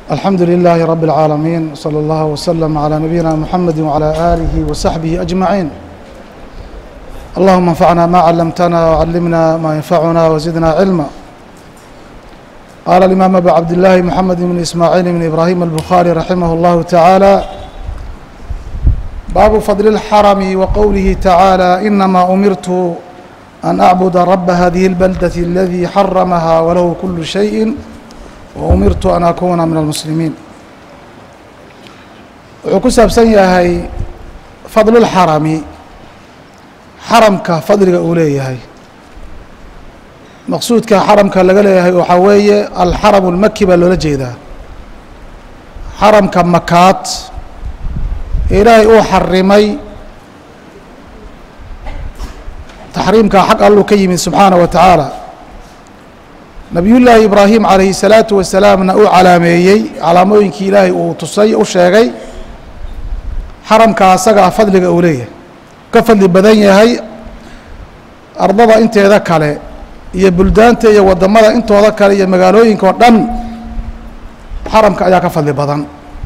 الحمد لله رب العالمين صلى الله وسلم على نبينا محمد وعلى آله وصحبه أجمعين اللهم انفعنا ما علمتنا وعلمنا ما ينفعنا وزدنا علما قال الإمام أبو عبد الله محمد بن إسماعيل بن إبراهيم البخاري رحمه الله تعالى باب فضل الحرم وقوله تعالى إنما أمرت أن أعبد رب هذه البلدة الذي حرمها وله كل شيء وأmirtu an akuuna min almuslimiin wuxuu ku saabsan yahay fadlulxarami xaramka fadliga uu leeyahay maqsuudka xaramka laga leeyahay waxaa weeye alxaram اlmaki baa loola jeedaa xaramka makaad ee ilaahay uu xarimay taxriimka xag alluu ka yimid subxaanaه wa tacaala nabiyullaahi ibraahim calayhi salaatu wasalaamna uu calaameeyey calaamooyinkii ilaahay uu tusay u sheegay xaramka asagaa fadliga uu leeyahay ka fadli badan yahay ardada inteeda kale iyo buldaanta iyo waddamada intooda kale iyo magaalooyinka oo dhan xaramka ayaa ka fadli badan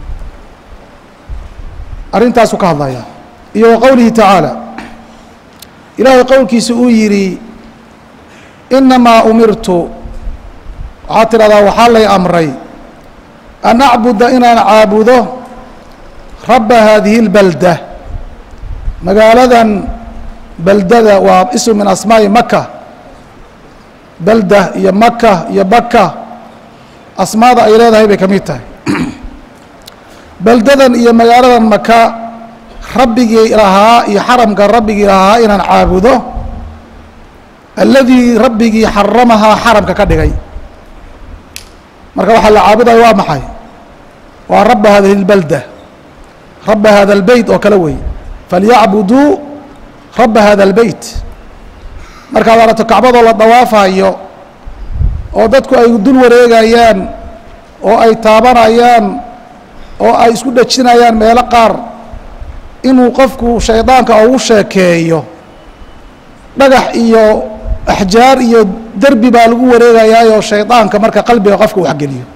arrintaasuu ka hadlaya iyo wa qowlihi tacaala ilaahay qowlkiisa uu yidhi inamaa umirtu waxaad tidhahdaa waxaa lay amray an acbuda inaan caabudo rabba haadihi اlbalda magaaladan beldada waa ism min asmaa'i maka belda iyo maka iyo baka asmaada ay leedahay bay ka mid tahay beldadan iyo magaaladan maka rabbigii lahaa iyo xaramka rabbigii lahaa inaan caabudo aladii rabbigii xaramahaa xaramka ka dhigay marka waxaa la caabudayo waa maxay waa rabba hadihi اlbalda rabba hada اlbeyt oo kale wey falyacbuduu rabba hada اlbeyt markaad arato kacbadoo la dawaafayo oo dadku ay dul wareegayaan oo ay taabanayaan oo ay isku dhejinayaan meelo qaar inuu qofku shaydaanka ugu sheekeeyo dhagax iyo axjaar iyo derbi baa lagu wareegayaayoo shaydaanka marka qalbiga qofka u waxgeliyo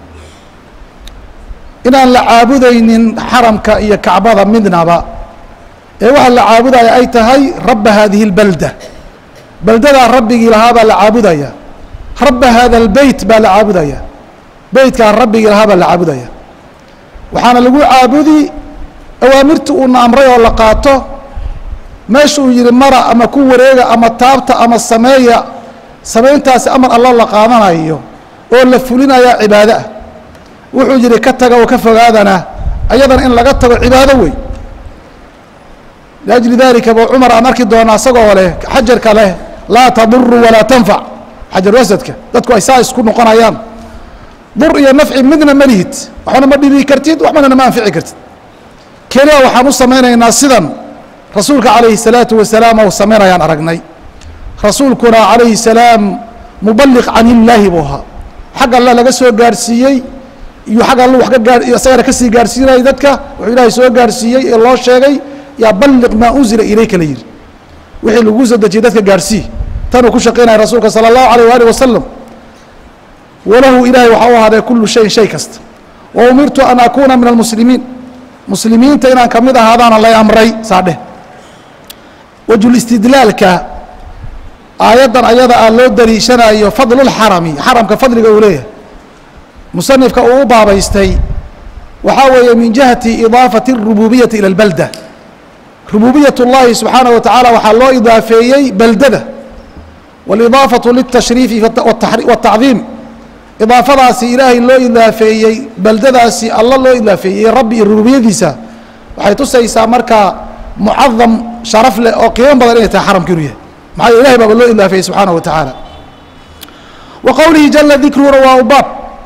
inaan la caabudaynin xaramka iyo kacbada midnaba ee waxaa la caabudaya ay tahay rabba haadihi اlbalda beldadaa rabbigii lahaa baa la caabudaya rabba hada اlbeyt baa la caabudaya beytkaa rabbigii lahaa baa la caabudaya waxaana lagu caabudi awaamirta uuna amray oo la qaato meesha uu yihi mara ama ku wareega ama taabta ama sameeya samayntaasi amar allo la qaadanayo oo la fulinaya cibaado ah wuxuu yihi ka taga oo ka fogaadana ayadana in laga tago cibaado wey liajli dalika bu cumar aan arki doona isagoo leh xajarka leh laa taduru walaa tanfac xajar wasadka dadku ay saa isku noqonayaan dur iyo nafci midna ma lihid waxbana ma dhibi kartid waxbana ma anfici kartid keliya waxaan u samaynaynaa sidan rasuulka calayhi الsalaatu wasalaam ou samaynayaan aragnay rasuulkuna calayhi salaam mubaliq can illaahi buu ahaa xag alle laga soo gaarhsiiyey iyo xag alle wax ka gaa isagana kasii gaarhsiinayay dadka wuxuu ilaahay soo gaarhsiiyey ee loo sheegay yaa balliq maa unzila ilayka la yihi wixii lagu soo dejiyey dadka gaarhsii tanuu ku shaqaynaya rasuulka salى اllahu alayh waalih wasalam walahu ilaahay waxaa u ahaadee kulu shayin shay kasta wa umirtu an akuuna min almuslimiin muslimiinta inaan kamid ahaadaana lay amray saa dheh wajulistidlaalka aayaddan ayada ah loo daliishanayo fadlulxarami xaramka fadliga uu leeyahay musanifka uu u baabaystay waxaa weeye min jihati idaafati الrububiyati ilى اlbalda rububiyat اllahi subxaanaه wa tacaala waxaa loo idaafeeyey beldada wاlidaafaةu lلtashriifi wالtacdiim idaafadaasi ilaahay loo idaafeeyey beldadaasi alla loo idaafeeyey rabbi iyo rububiyadiisa waxay tusaysaa markaa mucadam sharaf leh oo qiimo badan inay tahay xaramka inuu yahay maxaa yele ilahay baaba loo idaafeeyey subxaanaه wa tacaala wa qowlihi jala dikruna waa u baab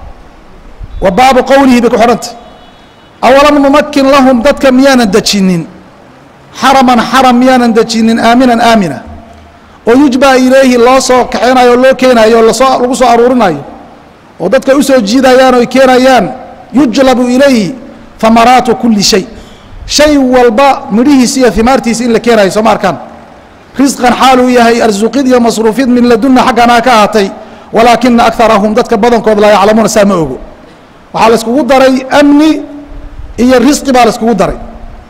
wa baabu qowlihi bay ku xidhantay awalam numakin lahum dadka miyaanan dejinin xaraman xaram miyaanan dejinin aaminan aamina oo yujba ilayhi loo soo kaxeynayo o loo keenayo o lasoo lagu soo aruurinayo oo dadka usoo jiidayaan oy keenayaan yujlabu ilayhi hamaraatu kuli shay shay walba midhihiisi iyo himaartiisi in la keenayo soo ma arkaan risqan xaaluu yahay arsuqid iyo masruufid min laduna xagganaa ka ahaatay walaakina akarahum dadka badankood laa yaclamuuna saa ma ogo waxaa la iskugu daray amni iyo risqi baa la iskugu daray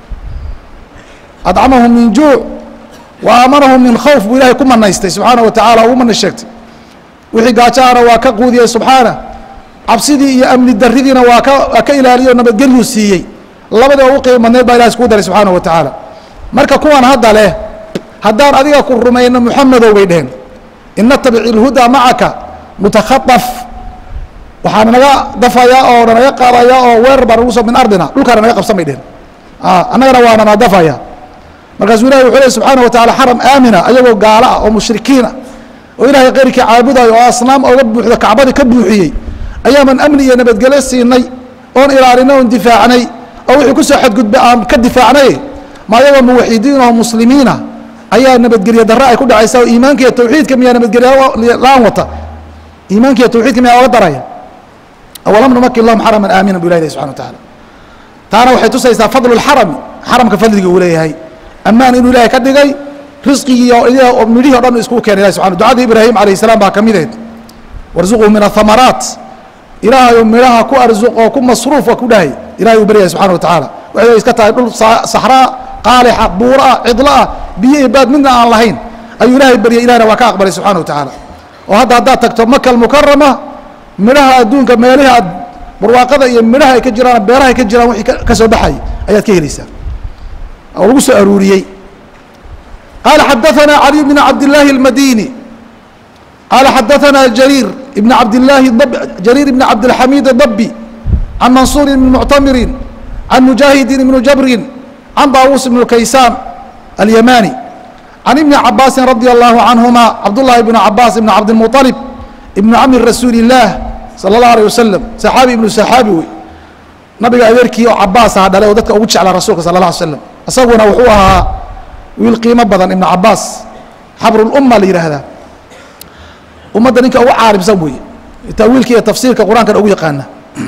adcamahum min juuc wa aamanahum min khawf buu ilahay ku manaystay subxaana wa tacala ugu mana sheegtay wixii gaajaana waa ka quudiyey subxaana cabsidii iyo amni daridiina waa ka waa ka ilaaliyo nabadgelyu siiyey labadii ugu qiimo badneed baa ilahay iskugu daray subxaana wa tacaala marka kuwan hadda leh haddaan adiga ku rumayno muxamedow bay dheheen in natabic ilhudaa macaka nutakhaaf waxaa naga dafayaa oo nanaga qaadaya oo weerar baa nagu soo min ardina dhulkaana naga qabsan bay dheheen annagana waa nana dafaya markaasuu ilahi wuxuu ley subxaana wa tacala xaram aamina ayagoo gaalo ah oo mushrikiina oo ilaahay keyrkii caabudayo oo asnaam oga buuxda kacbadii ka buuxiyey ayaaman amni iyo nabadgelyo siinay oon ilaalinay oon difaacnay oo wixii kusoo xadgudbay aan ka difaacnay ma ayagoo muwaxidiin oo muslimiina ayaa nabadgelye darre ay ku dhacaysa oo iimaanka iyo tawxiidka miyaa nabadgelye la-aan wata iimaanka iyo tawxiidka miyaa oga daraya awalam numakin lahum xaraman aamina bu ilahi subxana wa tacaala taana waxay tusaysaa fadlu lxarami xaramka fadliga uu leeyahay ammaan inuu ilahay ka dhigay risqigii oo midhihii o dhan iskugu keenay ilahi subxana ducadii ibraahim alayh salaam baa ka mideed warzuquu min ahamaraat ilaahayu midhaha ku arzuq oo ku masruuf waa ku dhahay ilahay uu baryaya subxana wa tacaala waxay iska tahay dhul saxraa qaalixa buuro ah cidlo ah biyo iyo baad midna aan lahayn ayuu ilaahay baryay ilahna waa ka aqbalay subxana wa tacaala oo hadda haddaad tagto maka almukarama midhaha adduunka meelihi aad barwaaqada iyo midhaha ay ka jiraan beeraha ay ka jiraan wixii ka soo baxay ayaad ka helaysaa oo lagu soo aruuriyey qaala xadaثana cali bn cabdillaahi اlmadini qaala xadaثana jariir ibn cabdillaahi jariir ibn cabdilxamiid اdabi can mansuuri bn muctamirin can mujaahidin ibn jabrin can daawuus ibn kaysaan alyamani can ibni cabaasin radi allahu canhuma cabdullahi ibn cabaas ibn cabdilmuطalib ibnu cami rasuuli اllaah salى اllahu alيه wasalam saxaabi ibnu saxaabi wey nabiga adeerkii oo cabaas aha dhalay oo dadka ugu jeclaa rasuulka sala اla alay slam isaguna wuxuu ahaa wiil qiimo badan ibnu cabaas xabrulumma la yidhaahdaa ummadda ninka ugu caarimsan weeye tawiilka iyo tafsiirka qur-aankana ugu yaqaana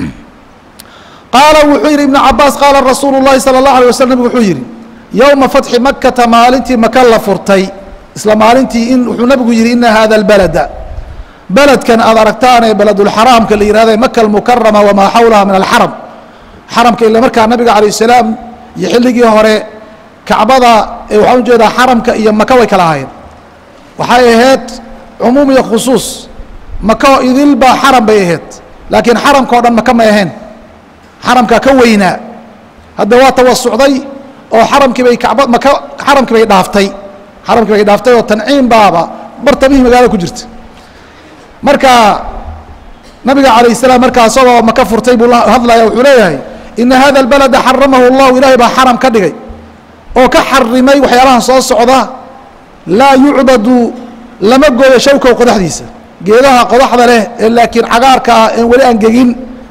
qaala wuxuu yidhi ibnu cabaas qaala rasuulu llahi salى اllahu alيه waslam nabigu wuxuu yidhi yowma fatxi makata maalintii maka la furtay isla maalintii in wuxuu nabigu yidhi ina hada اlbalada beledkan aad aragtaan ee beledulxaraamka la yihahda maka almukarama wamaa xawlaha min alxaram xaramka ila markaa nabiga alayه الsalaam iyo xilligii hore kacbada waxaan ujeedaa xaramka iyo maka way kala ahaayeen waxay ahayd cumuum iyo khusuus maka idil baa xaram bay ahayd laakiin xaramka o dhan maka may ahayn xaramka ka weynaa hadda waa tawasucday oo xaramkii bay kacba maka xaramkii bay dhaaftay xaramkii bay dhaaftay oo tanciim baaba bartamihii magaalada ku jirta marka nabiga alayه الsalaam markaa isagoo maka furtay buu hadlaya wuxuu leeyahay ina hada اlbalada xaramahu اllahu ilahay baa xaram ka dhigay oo ka xarimay waxyaalahan soo socda laa yucbadu lama gooyo shawkow qodaxdiisa geedaha qodaxda leh ee laakiin cagaarka ah een weli aan gegin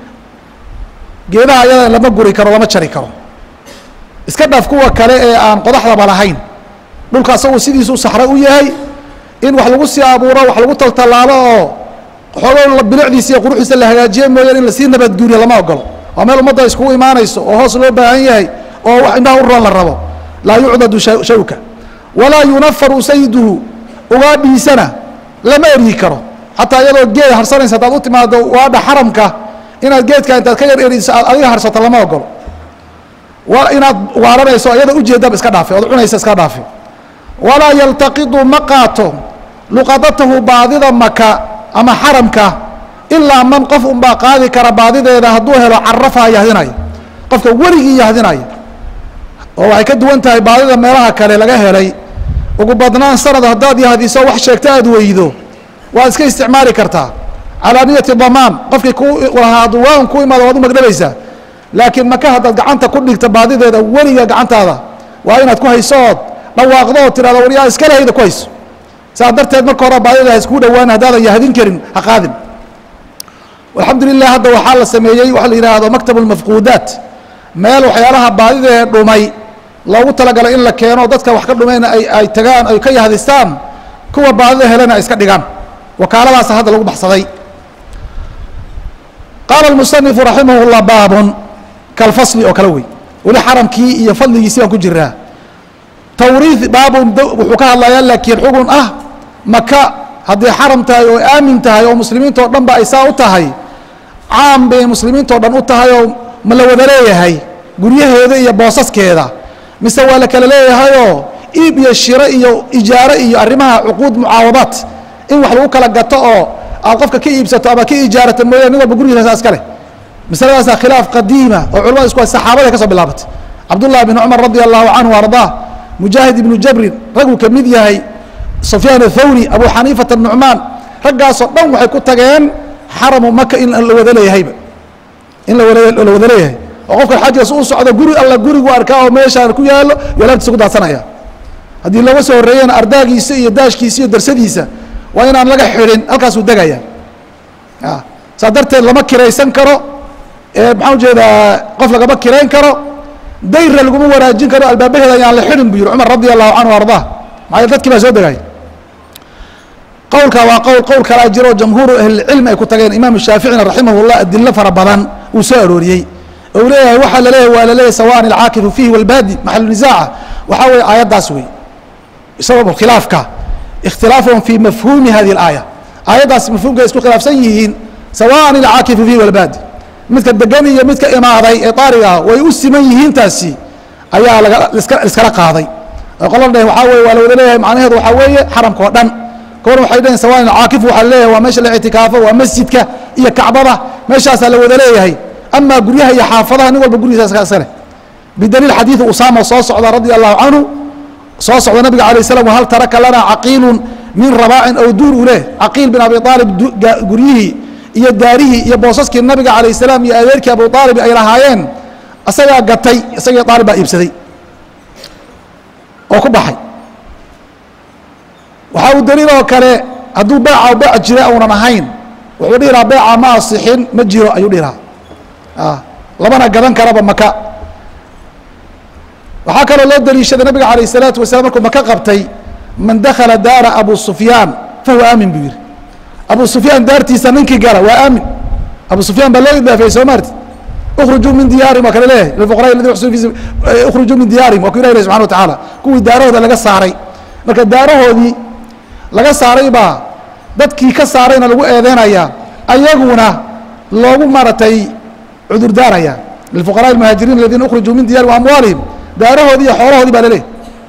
geedaha ayada lama guri karo lama jari karo iska dhaaf kuwa kale ee aan qodaxdaba lahayn dhulka asagu sidiisuu saxro u yahay in wax lagu sii abuuro wax lagu taltallaalo oo xoogo bilicdiisa iyo quruxdiisa la hagaajiye mooyaan in lasii nabadguuriyo lama ogolo waa meel ummadda iskugu imaanayso oo hoos loo baahan yahay oo wax indhaha u roon la rabo laa yucdadu shawka walaa yunafaru sayduhu ugaadhiisana lama eryi karo xataa iyadoo geed harsanaysa haddaad u timaado ugaadha xaramka inaad geedka intaad ka yar eriso aad adiga harsato lama ogolo inaad waaranayso iyadoo ujeedaba iska dhaafe ood cunaysa iska dhaafe walaa yaltaqidu ma qaato luqadatahu baadida maka ama xaramka ilaa man qof unbaa qaadi kara baadideeda hadduu helo carafaha yahdinaya qofka weligii yahdinaya oo waxay ka duwan tahay baadida meelaha kale laga helay ugu badnaan sanad haddaad yahdiso wax sheegto aad weydo waad iska isticmaali kartaa calaa niyati damaan qofkii ku lahaa duwaan ku imaado waad u magdhabaysaa laakiin maka haddaad gacanta ku dhigta baadideeda weliga gacantaada waa inaad ku hayso ood dhawaaqdo oo tirahdo waryaa iskale hayda ku hayso saa darteed marka hore baadida ha iskuu dhowaan haddaadan yahdin karin ha qaadin alxamdu lilah hadda waxaa la sameeyey waxa la yidhaahdo maktab اlmafquudaat meel waxyaalaha baadida ee dhumay loogu talagalay in la keeno dadka wax ka dhumayna ay ay tagaan ay ka yahdistaan kuwa baadida helena ay iska dhigaan wakaaladaasa hadda lagu baxsaday qaala اmusanifu raximah اllah baabun kalfasli oo kale wey weli xaramkii iyo fadligiisi baan ku jiraa tawriid baabun wuxuu ka hadlayaa laakiin xugun ah maka hadday xaram tahay oo aamin tahay oo muslimiinta oo dhan ba ay saa u tahay caam bay muslimiintao dhan u tahay oo ma la wada leeyahay guryaheeda iyo boosaskeeda mise waa la kala leeyahayoo iib iyo shiro iyo ijaaro iyo arrimaha cuquud mucaawadaat in wax lagu kala gato oo aad qofka ka iibsato ama ka ijaarato mooya nin walba gurigiisa iska leh masaladaasaa khilaaf qadiima oo culamada isku saxaabada ka soo bilaabatay cabdullahi bin cumar radi allahu canhu ardaa mujaahid ibnu jabrin raguu ka mid yahay sufyaan athawri abu xaniifata nucmaan raggaasoo dhan waxay ku tageen xaramu maka in la wada leeyahayba in la wada leeyahay oo qofka xajkaas u socdo guri alla gurigu arkaa oo meeshaan ku yaalo yo laabtiisa ku daadsanaya haddii looga soo horreeyana ardaagiisa iyo daashkiisa iyo darsadiisa waa inaan laga xidhin halkaasuu degaya saa darteed lama kiraysan karo maxaa ujeedaa qof lagama kirayn karo dayra laguma wanaajin karo albaabaheeda ayaan la xidhin buu yihi cumar radi allahu canhu ardaa maxaa dadkii baa soo degay qowlka waa qowl qowl kalaa jiro jamhuuru ahlilcilmi ay ku tageen imaamu shaaficina raximah llah adilo fara badan uu soo arooriyey ou leeyahay waxaa laleeyahay waa laleeyahay sawaan alcaakifu fiihi walbaadi maxalu nisaaca waxaa weeye aayaddaas wey sabab khilaafka ikhtilaafuhum fi mafhuumi hadi اlaaya aayaddaas mafhuumka isku khilaafsan yihiin sawaan alcaakifu fiihi walbaadi midka degan iyo midka imaaday ee daariga ah way u siman yihiin taasi ayaa laga iskala qaaday qola dheh waxaa weye waa la wada leeyahay macnaheedu waxaa weeye xaramka oo dhan koor waxay dhaheen sawaan alcaakif waxaa laleeyahay waa meesha la ictikaafo waa masjidka iyo kacbada meeshaasaa la wada leeyahay amaa guryaha iyo xaafadaha nin walba gurigiisa iska leh bidaliil xadiidu usaama soo socda radia allahu canhu soo socda nabiga alay slam hal taraka lana caqiilun min rabaacin aw duur u leh caqiil bin abi aalib guryihii iyo daarihii iyo boosaskii nabiga alayh salaam iyo adeerkii abu aalib ay lahaayeen isagaa gatay isagii aalib baa iibsaday oo ku baxay waxaa uu daliil oo kale hadduu beeca beec jira uunan ahayn wuxuu dhihi lahaa beeca ma asixin ma jiro ayuu dhihi lahaa labana gadan karaba maka waxaa kaloo loo daliishaday nabiga alayh الsalaatu wasalam markuu maka qabtay man dakala daara abu sufyaan fahuwa aamin buu yihi abu sufyaan daartiisa ninkii gala waa aamin abu sufyaan baa loo idaafeeyey soo maarti ukhrujuu min diyaarim waa kale leeyahay lilfuqara aladi uxsinu fi ukhrujuu min diyaarim waa ku ilah ilahi subxana wa tacaala kuwii daarahooda laga saaray marka daarahoodii laga saaray baa dadkii ka saarayna lagu eedeynaya ayaguna loogu maratay cudurdaaraya lilfuqaraء الmuhaajiriin aladiina ukhrujuu min diyarihim amwaalihim daarahoodii iyo xoolahoodii baa laleeyahy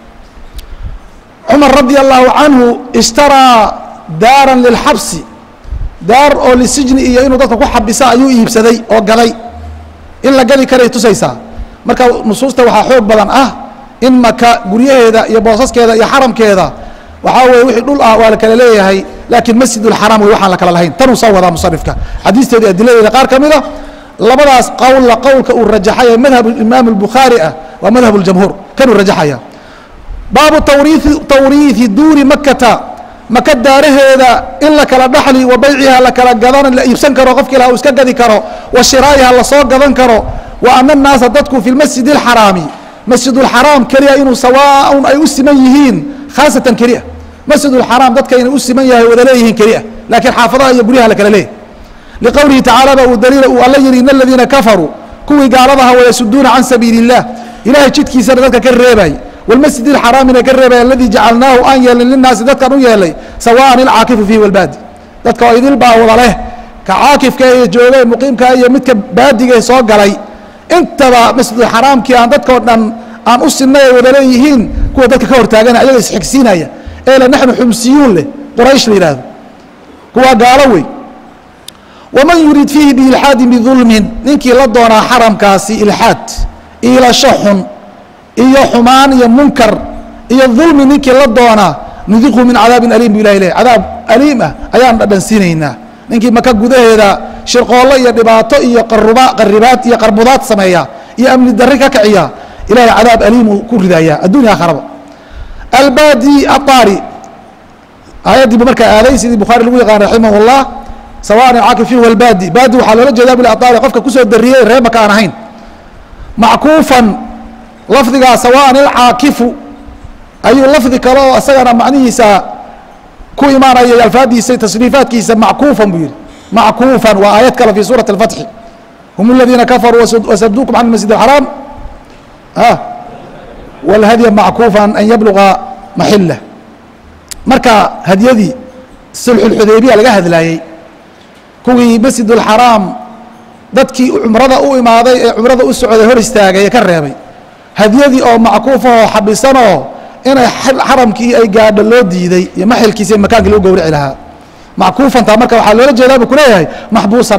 cumar radi allahu canhu ishtaraa daaran lilxabsi daar oo lisijni iyo inuu dadka ku xabisa ayuu iibsaday oo gaday in la gadi karay tusaysaa marka nusuusta waxaa xoog badan ah in maka guryaheeda iyo boosaskeeda iyo xaramkeeda waxaa weye wixii dhul ah waa la kala leeyahay laakiin masjid اlxaram wey waxaan la kala lahayn tanuu soo wadaa musanifka xadiisteeda adiladeeda qaar ka mida labadaas qowlla qowlka uu rajaxaya madhab imaam الbukhaari ah waa madhab اljamhuur kanuu rajaxaya baabu tawriiثi tawriiثi duuri makata maka daaraheeda in la kala dhaxli wa bayciha la kala gadan la iibsan karo qofkii laha uu iska gadi karo wa shiraa'iha lasoo gadan karo wa ana الnaasa dadku fi masjid الxaraami masjid اlxaraam keliya inuu sawaaun ay u siman yihiin khaasatan keliya masjid اlxaraam dadka inay u siman yahay wada leeyihiin keliya laakiin xaafadaha iyo guryaha la kala leeyahy liqowlihi tacaalى ba uu daliila uu alla yihi in aladiina kafaruu kuwii gaaladaha wayasuduuna can sabiili الlah ilahay jidkiisana dadka ka reebay wاlmasjid اxaraamina ka reebay aladii jacalnaahu aan yeelin linaasi dadkan u yeelay sawaan ilcaakifu fiihi walbaadi dadka oo idil baa wada leh ka caakifka ee joogay muqiimka iyo midka baadiga soo galay intaba masjidulxaraamkii aan dadkao dhan aan u sinay ay wada leeyihiin kuwa dadka ka hortaagana ayaga isxigsiinaya ee le naxnu xumsiyuun leh quraysh la yihahdo kuwaa gaalo wey waman yurid fiihi biilxaadin bidulmin ninkii la doonaa xaramkaasi ilxaad iilasho xun iyo xumaan iyo munkar iyo dulmi ninkii la doonaa nudiqhu min cadaabin aliim bu ilahi leh cadaab aliim ah ayaan dhadhansiinaynaa ninkii maka gudaheeda shirqoollo iyo dhibaato iyo qaruba qaribaad iyo qarbudaad sameeya iyo amni darri ka kiciya ilahay cadaab aliimuu ku ridaya addunya akharaba albadi aari aayaddiibu markaa aaday sidii bukhaari lagu yaqaan raximah اllah sawaan caakif fihi walbadi badi waxaa loola jeeda bil aari qofka kusoo dariyey ree maka aan ahayn mackuufan lafdigaa sawaan ilcaakifu ayuu lafdi kale oo isagana macnihiisa ku imaanaya alfaadiisa tasriifaadkiisa mackuufan buu yihi mackuufan waa aayad kale fi suurati اlfatxi hum aladiina kafaruu wasaduukum can masjid اxaraam wاlhadya mackuufan an yabluga maxila marka hadyadii sulxulxudaybiya laga hadlaayey kuwii masjid اlxaraam dadkii cumrada u imaaday ee cumrada u socday hor istaagay ee ka reebay hadyadii oo mackuufahoo xabisanoo inay xaramkii ay gaadho loo diiday iyo maxilkiisa iyo makaankii lagu gowrici lahaa mackuufantaa marka waxaa loola jeedaa buu kuleeyahay maxbuusan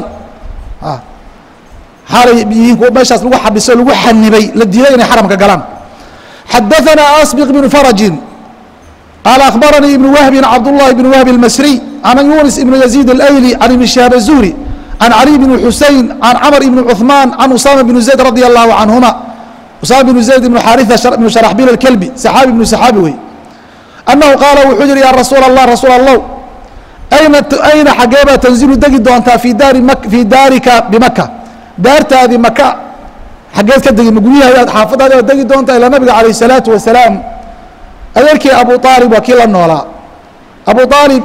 xaalay yihiin kuwa meeshaas lagu xabiso lagu xanibay la diiday inay xaramka galaan xadaثanaa asbiq bnu farajin qaala akhbaranii ibnu wahbin cabdullahi bn wahbi اlmasriy can yunis ibnu yaziid اlayli can ibni shihaab الzuhri can cali bn xusein can camr ibn cuثmaan can usama bn zayd radi allahu canhuma usama bn zayd ibn xaariثa ibn sharaxbil اlkelbi saxaabi ibnu saxaabi wey annahu qaala wuxuu yihi ya rasuul allah rasuul allah ayna ayna xageebaa tanzilu degi doontaa fi daari ma fii daarika bimaka daartaadii maka xaggeed ka degi ma guryaha xaafadaadi aad degi doontaa ilaa nabiga calayh الsalaatu wasalaam adeerkii abu aalib waa kii la noolaa abu aalib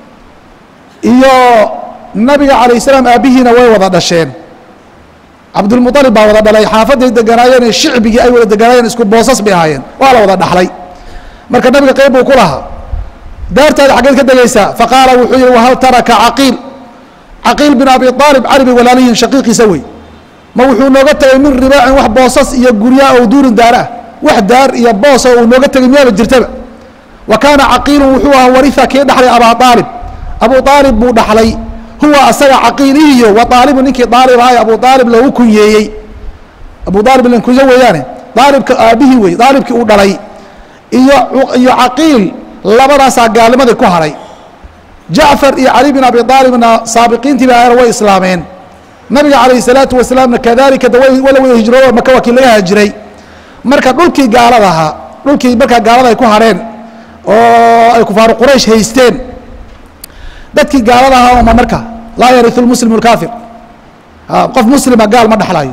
iyo nabiga calayh salaam aabbihiina way wada dhasheen cabdulmualib baa wada dhalay xaafaday deganaayeen shicbigii ay wada deganaayeen isku boosas bay ahaayeen waa la wada dhaxlay marka nabiga qeyb buu ku lahaa daartaada xaggeed ka degaysaa faqaala wuxuu yihi wahal taraka caqiil caqiil bin abi aalib cali bay walaalihiin shaqiiqiisa wey ma wuxuu nooga tegay min ribaacin wax boosas iyo guryaa oo duurin daara ah wax daar iyo boosa uu nooga tegay miyaaba jirtaba wa kaana caqiilun wuxuu ahaa waria kii dhaxlay abaa aalib abu aalib buu dhaxlay huwa asaga caqiilihiyo wa aalibu ninkii aalib ahay abu aalib loogu kunyeeyey abu aalib lankuyo weeyaane aalibka aabihii wey aalibkii uu dhalay iyo iyo caqiil labadaasaa gaalnimadii ku haray jacfar iyo cali bin abi aalibna saabiqiintiiba ahayna way islaameen nabiga calayh salaatu wasalaamna kadalika wala wada hijroodo maka waa kii laga hajiray marka dhulkii gaalada ahaa dhulkii markaa gaalada ay ku hareen oo ay kufaaru quraysh haysteen dadkii gaalada ahaa oma marka laa yariu lmuslimu lkaafir qof muslima gaal ma dhexlaayo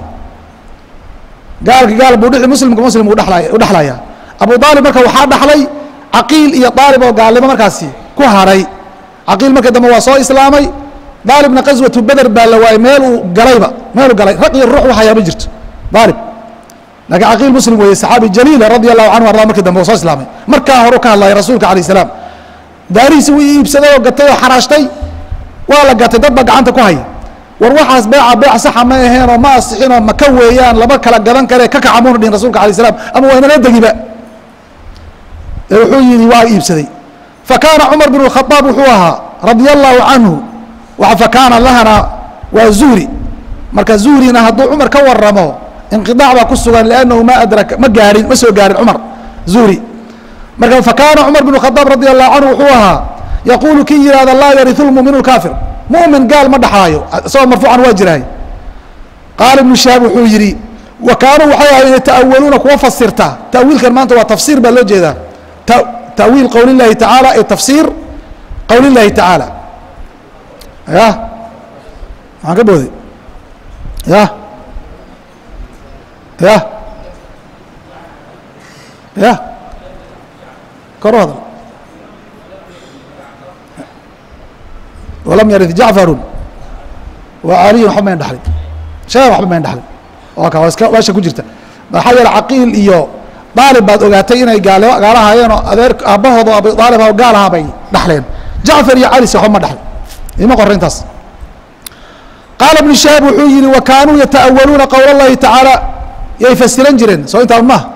gaalka gaal buu muslimka muslim u dhelay u dhexlaya abu aalib marka waxaa dhaxlay caqiil iyo aalib oo gaalnimo markaasi ku haray caqiil marka dambe waa soo islaamay aalibna qaswatu beder baa la waayey meel uu galayba meeluu galay raq iyo ruux waxayaa ma jirto aalib lakiin caqiil muslim weeye saxaabi jaliila radi allahu canhu arda markii dambe u soo islaamay markaa horu ka hadlaya rasuulka alayh salaam daarihiisi wuu iibsaday oo gatay oo xaraashtay waa la gatay dad baa gacanta ku haya war waxaas beeca beec saxa ma aheen oo ma asixin oo maka weeyaan lama kala gadan kare ka kaca muuna dhihin rasulka alay slam ama waa inala degiba ee wuxuu yihi waa iibsaday fakaana cumar bin khaaab wuxuu ahaa radia allahu canhu fakaana lahana waa zuhri marka zuhrina hadduu cumar ka waramo inqiaac baa ku sugan lannahu ma adraka ma gaahin ma soo gaarin cumar zuhri marka fakaana cumar bin khaaab radi allahu canhu wuxuu ahaa yaquulu kii yihahda laa yariu lmuminu kaafir mumin gaal ma dhaxlaayo isagoo marfuucan waa jiraay qaala ibnu shahaab wuxuu yihi wa kaanuu waxay ahayd yata'awaluuna kuwa fasirta ta'wiilkan maanta waa tafsiir baa loo jeedaa ta'wiil qowl اllahi tacaala ee tafsiir qowl اllahi tacaala ya maxaan ka booday ya ya ya kor u hadal walam yarid jacfaru wa caliyun waxba mayn dhaxlin sheegan waxba mayn dhaxlin waa ka waa iska meesha ku jirta maxaa yeele caqiil iyo daalib baad ogaatay inay gaal gaala haayeen oo adeer aabbahooda abi aalib oo gaal ahaa bay dhaxleen jacfar iyo cali se waxba ma dhaxlin ima qora intaas qaala ibnu shahaab wuxuu yihi wa kaanuu yata'awaluuna qowl اllahi tacaala yay fasiran jireen soo intaan maha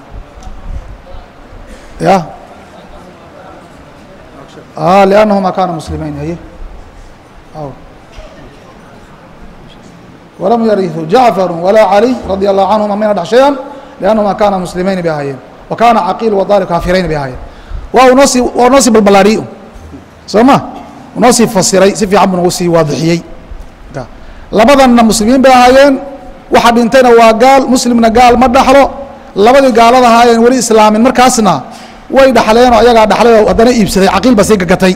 ya liannahuma kaana muslimiin haye walam yariثu jacfaru walaa caliy radi allahu canhuma mayna dhex shayan liannahuma kaana muslimayni bay ahaayeen wa kaana caqiil wadaalib kaafirayni bay ahaayeen waa unoo sii waa unoo sii balbalaadhiyey soo ma unoo sii fasiray si fiican buu nagu sii waadixiyey labadanna muslimiin bay ahaayeen waxa dhintayna waa gaal muslimna gaal ma dhaxlo labadii gaalada ahaayeen weli islaamin markaasna way dhaxleenoo ayagaa dhaxlay oo haddana iibsaday caqiil baa sii gagatay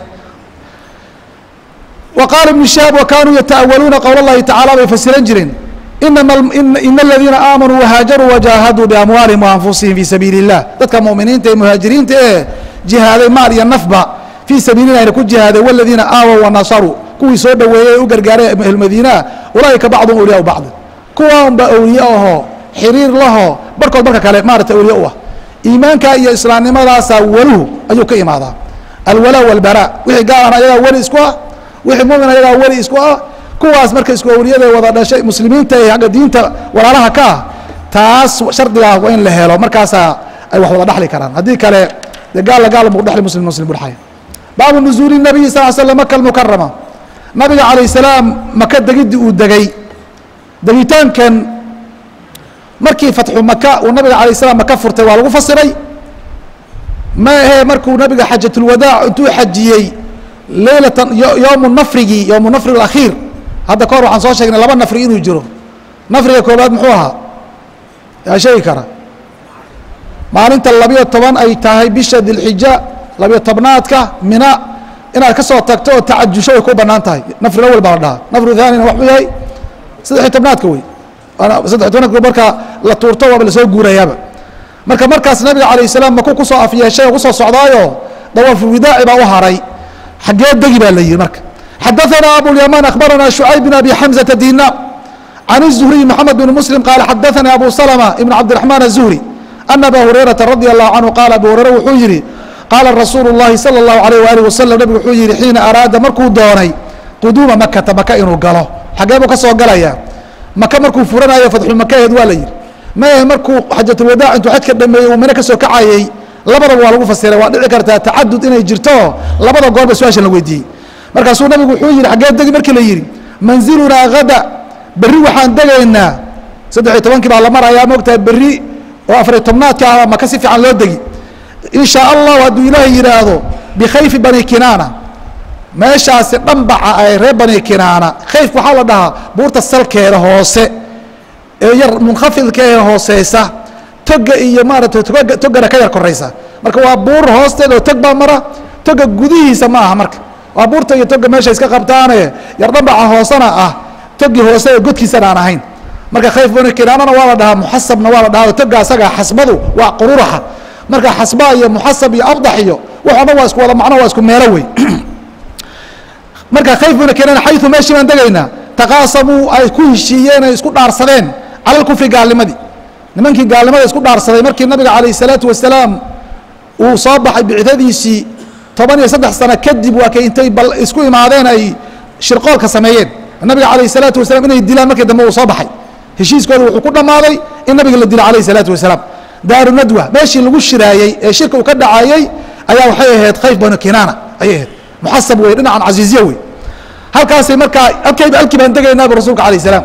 wa qaala ibnu shahaab wa kaanuu yata'awaluuna qowl اllahi tacala bay fasiran jireen inama ina aladiina aamanuu wahaajaruu wajaahaduu biamwaalihim waanfusihim fii sabiili اllah dadka mu'miniinta ee muhaajiriinta ee jihaaday maal iyo nafba fii sabiilina ayna ku jihaaday waladiina aawow wanasaruu kuwii soo dhoweeyey ee u gargaaray ahlmadiinaa ulaaika bacdum awliyaa bacdi kuwaan baa awliye ahoo xiriir lahoo barkood barka kale maarata awliye u ah iimaanka iyo islaamnimadaasaa weluhu ayuu ka imaadaa alwalaa walbaraa wixii gaalana ayagaa weli isku ah wixii mumin ayagaa weli isku ah kuwaas marka isku awliyada wada dhashay muslimiinta ee agga diinta walaalaha ka ah taas shardigaa waa in la helo markaasaa ay wax wada dhaxli karaan haddii kale dee gaalla gaal mu dhexli muslim muslim bu dhexaya baabu nuzuuli nabiyi sal l slam maka almukarama nabiga calayh salaam maka degidii uu degay degitaankan markii fatxu maka uu nabiga alayh salam maka furtay waa lagu fasiray ma ahee markuu nabiga xajatulwadaac intuu xajiyey leylatan yowmu nafrigii yowmu nafri alakhiir hadda ka hor waxaan soo sheegnay laba nafri inuu jiro nafriga koobaad muxuu ahaa yaa sheegi kara maalinta labiyo toban ay tahay bisha dilxija labiyo tobnaadka mina inaad ka soo tagto oo tacajusho way ku banaan tahay nafri awel baa la dhahaa nafru thaanina waxuu yahay saddexiy tobnaadka wey saddexiy tobnaadka marka la tuurto waaba lasoo guurayaaba marka markaas nabiga calayh salaam maku kusoo afyeeshay oo kusoo socdaayo dawaafulwidaaci baa u haray xaggee degi baa la yihi marka xadaثana abulyamaan akhbarana shucayb bin abi xamزata dinaar can الzuhriy mxamed bin muslim qaala xadaثani abu salma ibn cabdiرaحmaan الzuhri ana aba hurayrata radi allahu canhu qaala abu hureyre wuxuu yihi qaala rasuulu اllahi salى اllahu alayh waalih wasalam nabigu wuxuu yihi xiina araada markuu doonay quduuma makata maka inuu galo xagee buu ka soo galayaa maka markuu furanayo fatxu makaheed waa la yihi mae markuu xajatulwadaac intuu xajka dhameeyey uu mino ka soo kacayey labadaba waa lagu fasiray waa dhici kartaa tacadud inay jirto labada goorba su-aashan la weydiiyey markaasuu nabigu wuxuu yihi xaggee degi markii la yidhi manzilunaa hada berri waxaan degaynaa saddex iyo tobankii baa la marayaa moogtahay berri oo afariy tobnaadka ah maka si fiican loo degi in shaa allahu hadduu ilaahay yidhaahdo bikhayfi bani kinaana meeshaasi dhambaca ay reer bani kinaana khayfka waxaa la dhahaa buurta salkeeda hoose ee yar munkhafidka ee hooseysa toga iyo maarata toga togana ka yar koraysa marka waa buur hoosteeda oo tog baa mara toga gudihiisa ma aha marka waa buurta iyo toga meesha iska qabtaane yar dhambaca hoosena ah togi hoose ee godkiisana aan ahayn marka khayf bani kinaanana waa la dhahaa muxasabna waa la dhahaa toga asaga xasbadu waa qururaxa marka xasba iyo muxasab iyo abdax iyo waxoo dhan waa isku wada macno waa isku meelo wey marka khayf bani kinaan xayu meeshii baan degaynaa taqaasamuu ay ku heshiiyeen ay isku dhaarsadeen cala lkufri gaalnimadii nimankii gaalnimada isku dhaarsaday markii nabiga calayh salaatu wasalaam uu soo baxay bicdadiisii toban iyo saddex sano kadib waa kay intay bal isku imaadeen ay shirqoolka sameeyeen nabiga calayh salaatu wasalaam inay dilaan markii dambe uu soo baxay heshiiskooda wuxuu ku dhammaaday in nabiga la dilo calayh salaatu wasalaam daaru nadwa meeshii lagu shiraayey ee shirka uu ka dhacayey ayaa waxay ahayd khayf banu kinaana ayay ahayd muxasab wey dhinacan casiiziya wey halkaasay markaa halkayba halkii baan degaynaaba rasuulka alayh salaam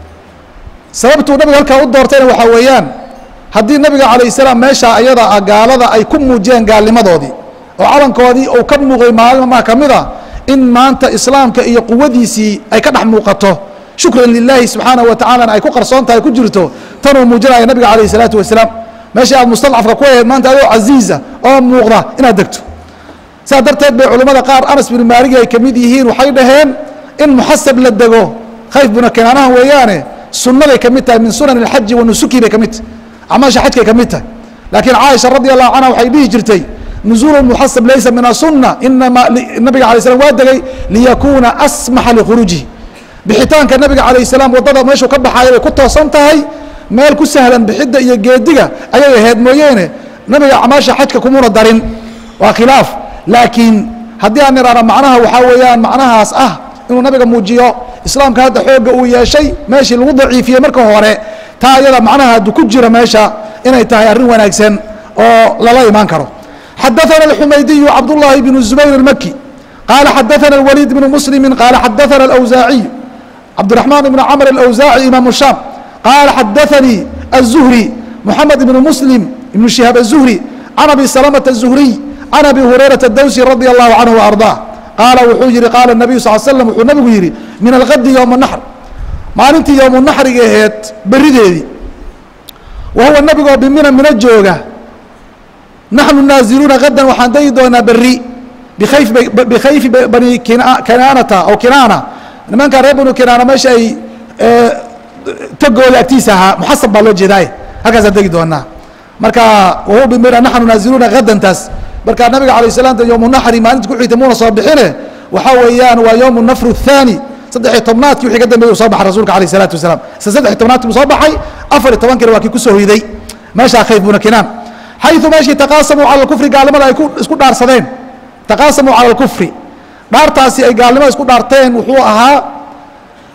sababtuu nabiga halkaa u doortayna waxaa weeyaan haddii nabiga calayh salaam meesha ayada ah gaalada ay ku muujiyeen gaalnimadoodii oo calankoodii uu ka muuqday maalin maa ka mid a in maanta islaamka iyo quwadiisii ay ka dhex muuqato shukran lilaahi subxaanaه wa tacalana ay ku qarsoon tahay ku jirto tanuu muujinaya nabiga calayh الsalaatu wasalaam meeshii aad mustadcafka ku ahayd maanta adoo casiiza oo muuqda inaad degto saas darteed bay culimmada qaar anas bin maaligi ay ka mid yihiin waxay dhaheen in muxasab la dego khayf buna kinaanaha weeyaane sunnaday ka mid tahay min sunan اlxaji wa nusuki bay ka mid tahay acmaasha xajkay ka mid tahay laakiin caaisha radi allahu canha waxay dhihi jirtay nuzuul muxasab laysa min asunna inama nabiga alay slam waa degay liyakuuna asmaxa likhuruujihi bixitaanka nabiga calayh salaam waddada meeshuu ka baxaaya bay ku toosan tahay meel ku sahlan bixidda iyo geediga ayay ahayd mooyeene nabiga acmaasha xajka kumuna darin waa khilaaf laakiin haddii aan idhaahno macnaha waxaa weeyaan macnahaas ah inuu nabiga muujiyo islaamka hadda xoogga uu yeeshay meeshii lagu daciifiyey marka hore taa ayada macnaha haddu ku jira meesha inay tahay arrin wanaagsan oo lala imaan karo xadaثana الxumaydiyu cabduلlahi bn zubayr الmaki qaala xadaثana الwaliid bn muslimi qaala xadaثana اlأwsaaciy cabdiرaحmaan ibn cmr اlأwsaaci imaamu shaam qaala xadaثanii الzuhri moxamed ibn muslim ibn shihaab الzuhri can abi salamaةa الzuhriy can abi hurayraةa dawsi radi allahu canhu وarضaa qaala wuxuu yihi qaala الnabiyu sal slm wuxuu nabigu yihi min algadi ywma الnaxr maalintii ywmu naxriga aheed berideedii wa huwa nabigoo bimina mino jooga naxnu naaziluuna gadan waxaan degi doonaa beri bikayf bikhayfi bani kinaanata aw kinaana nimanka reer banu kinaana meesha ay togooda agtiisa ahaa muxasab baa loo jeedaaye halkaasaan degi doonaa marka wahuwa bimina naxnu naaziluuna gadantaas marka nabiga alayh salaamta yowmu naxri maalinta ku xigtay muuna soo bixine waxaa weeyaan waa yowmu nafru الthaani saddexiy tobnaadkii wixii ka dambeeyey u soo baxay rasuulka alayh الsalaatu wasalaam isla saddexiy tobnaadkii buu soo baxay afar iyo tobankina waa kii kusoo hoyday meeshaa khayf buna kinaan xayu meeshii taqaasamuu cala kufri gaalnimada ay isku dhaarsadeen taqaasamuu cala اlkufri dhaartaasi ay gaalnimada isku dhaarteen wuxuu ahaa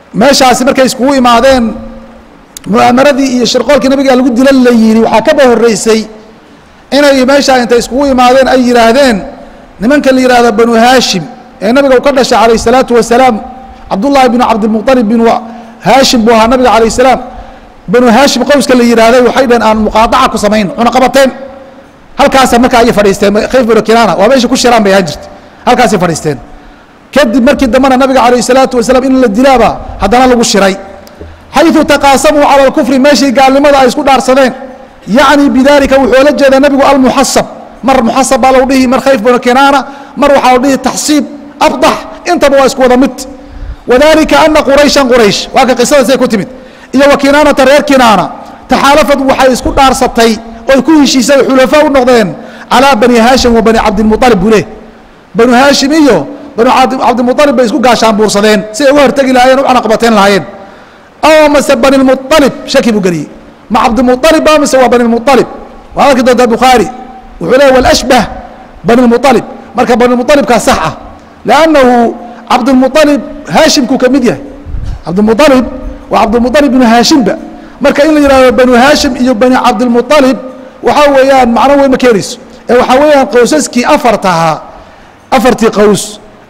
meeshaasi markay iskugu imaadeen mu'aamaradii iyo shirqoolkii nabiga lagu dila la yidhi waxaa kaba horreysay inay meeshaa intay iskugu imaadeen ay yidhaahdeen nimanka la yidhahdo banu haashim ee nabiga u ka dhashay calayh الsalaatu wasalaam cabdullaahi binu cabdilmuطalib binu haashim buu ahaa nabiga calayh الsalaam banu haashim qowska la yidhaahday waxay dhaheen aan muqaadaca ku samayn cunaqabateen halkaasa marka ayay fadhiisteen khayf binu kinaana waa meesha ku shiraan bay ahaan jirta halkaasay fadhiisteen kadib markii dambena nabiga calayh الsalaatu wasalaam in la dilaaba haddana lagu shiray xayثu taqaasamuu calى اlkufri meeshii gaalnimada ay isku dhaarsadeen yacni bidalika wuxuu la jeedaa nebigu almuxasab mar muxasab baa lagu dhihi mar khayf binu kinaana mar waxaa la dhihi taxsiib abdax intaba waa isku wada mid wadalika ana qurayshan quraysh waa ka qisadaasay ku timid iyo wa kinaanata reer kinaana taxaalafad waxay isku dhaarsatay oy ku heshiisay xulafaa u noqdeen calaa bani haashim wa bani cabdilmualib buu leh banu haashim iyo banu cabdimualib bay isku gaashaan buursadeen si ay uga hortegi lahaayeen u cunaqabateen lahaayeen aw mase bani lmualib shaki buu geliyey ma cabdimualib ba mise waa bani lmualib waa arki doontaa bukhaari wuxuu leeya walashbah bani lmualib marka bani lmualibkaa sax ah lannahu cabdilmualib haashimkuu ka mid yahay cabdilmualib waa cabdilmualib binu haashimba marka in la yihahdo banu haashim iyo bani cabdilmualib waxaa weeyaan macno weyn ma keenayso ee waxaa weeyaan qowsaskii afartahaa afartii qows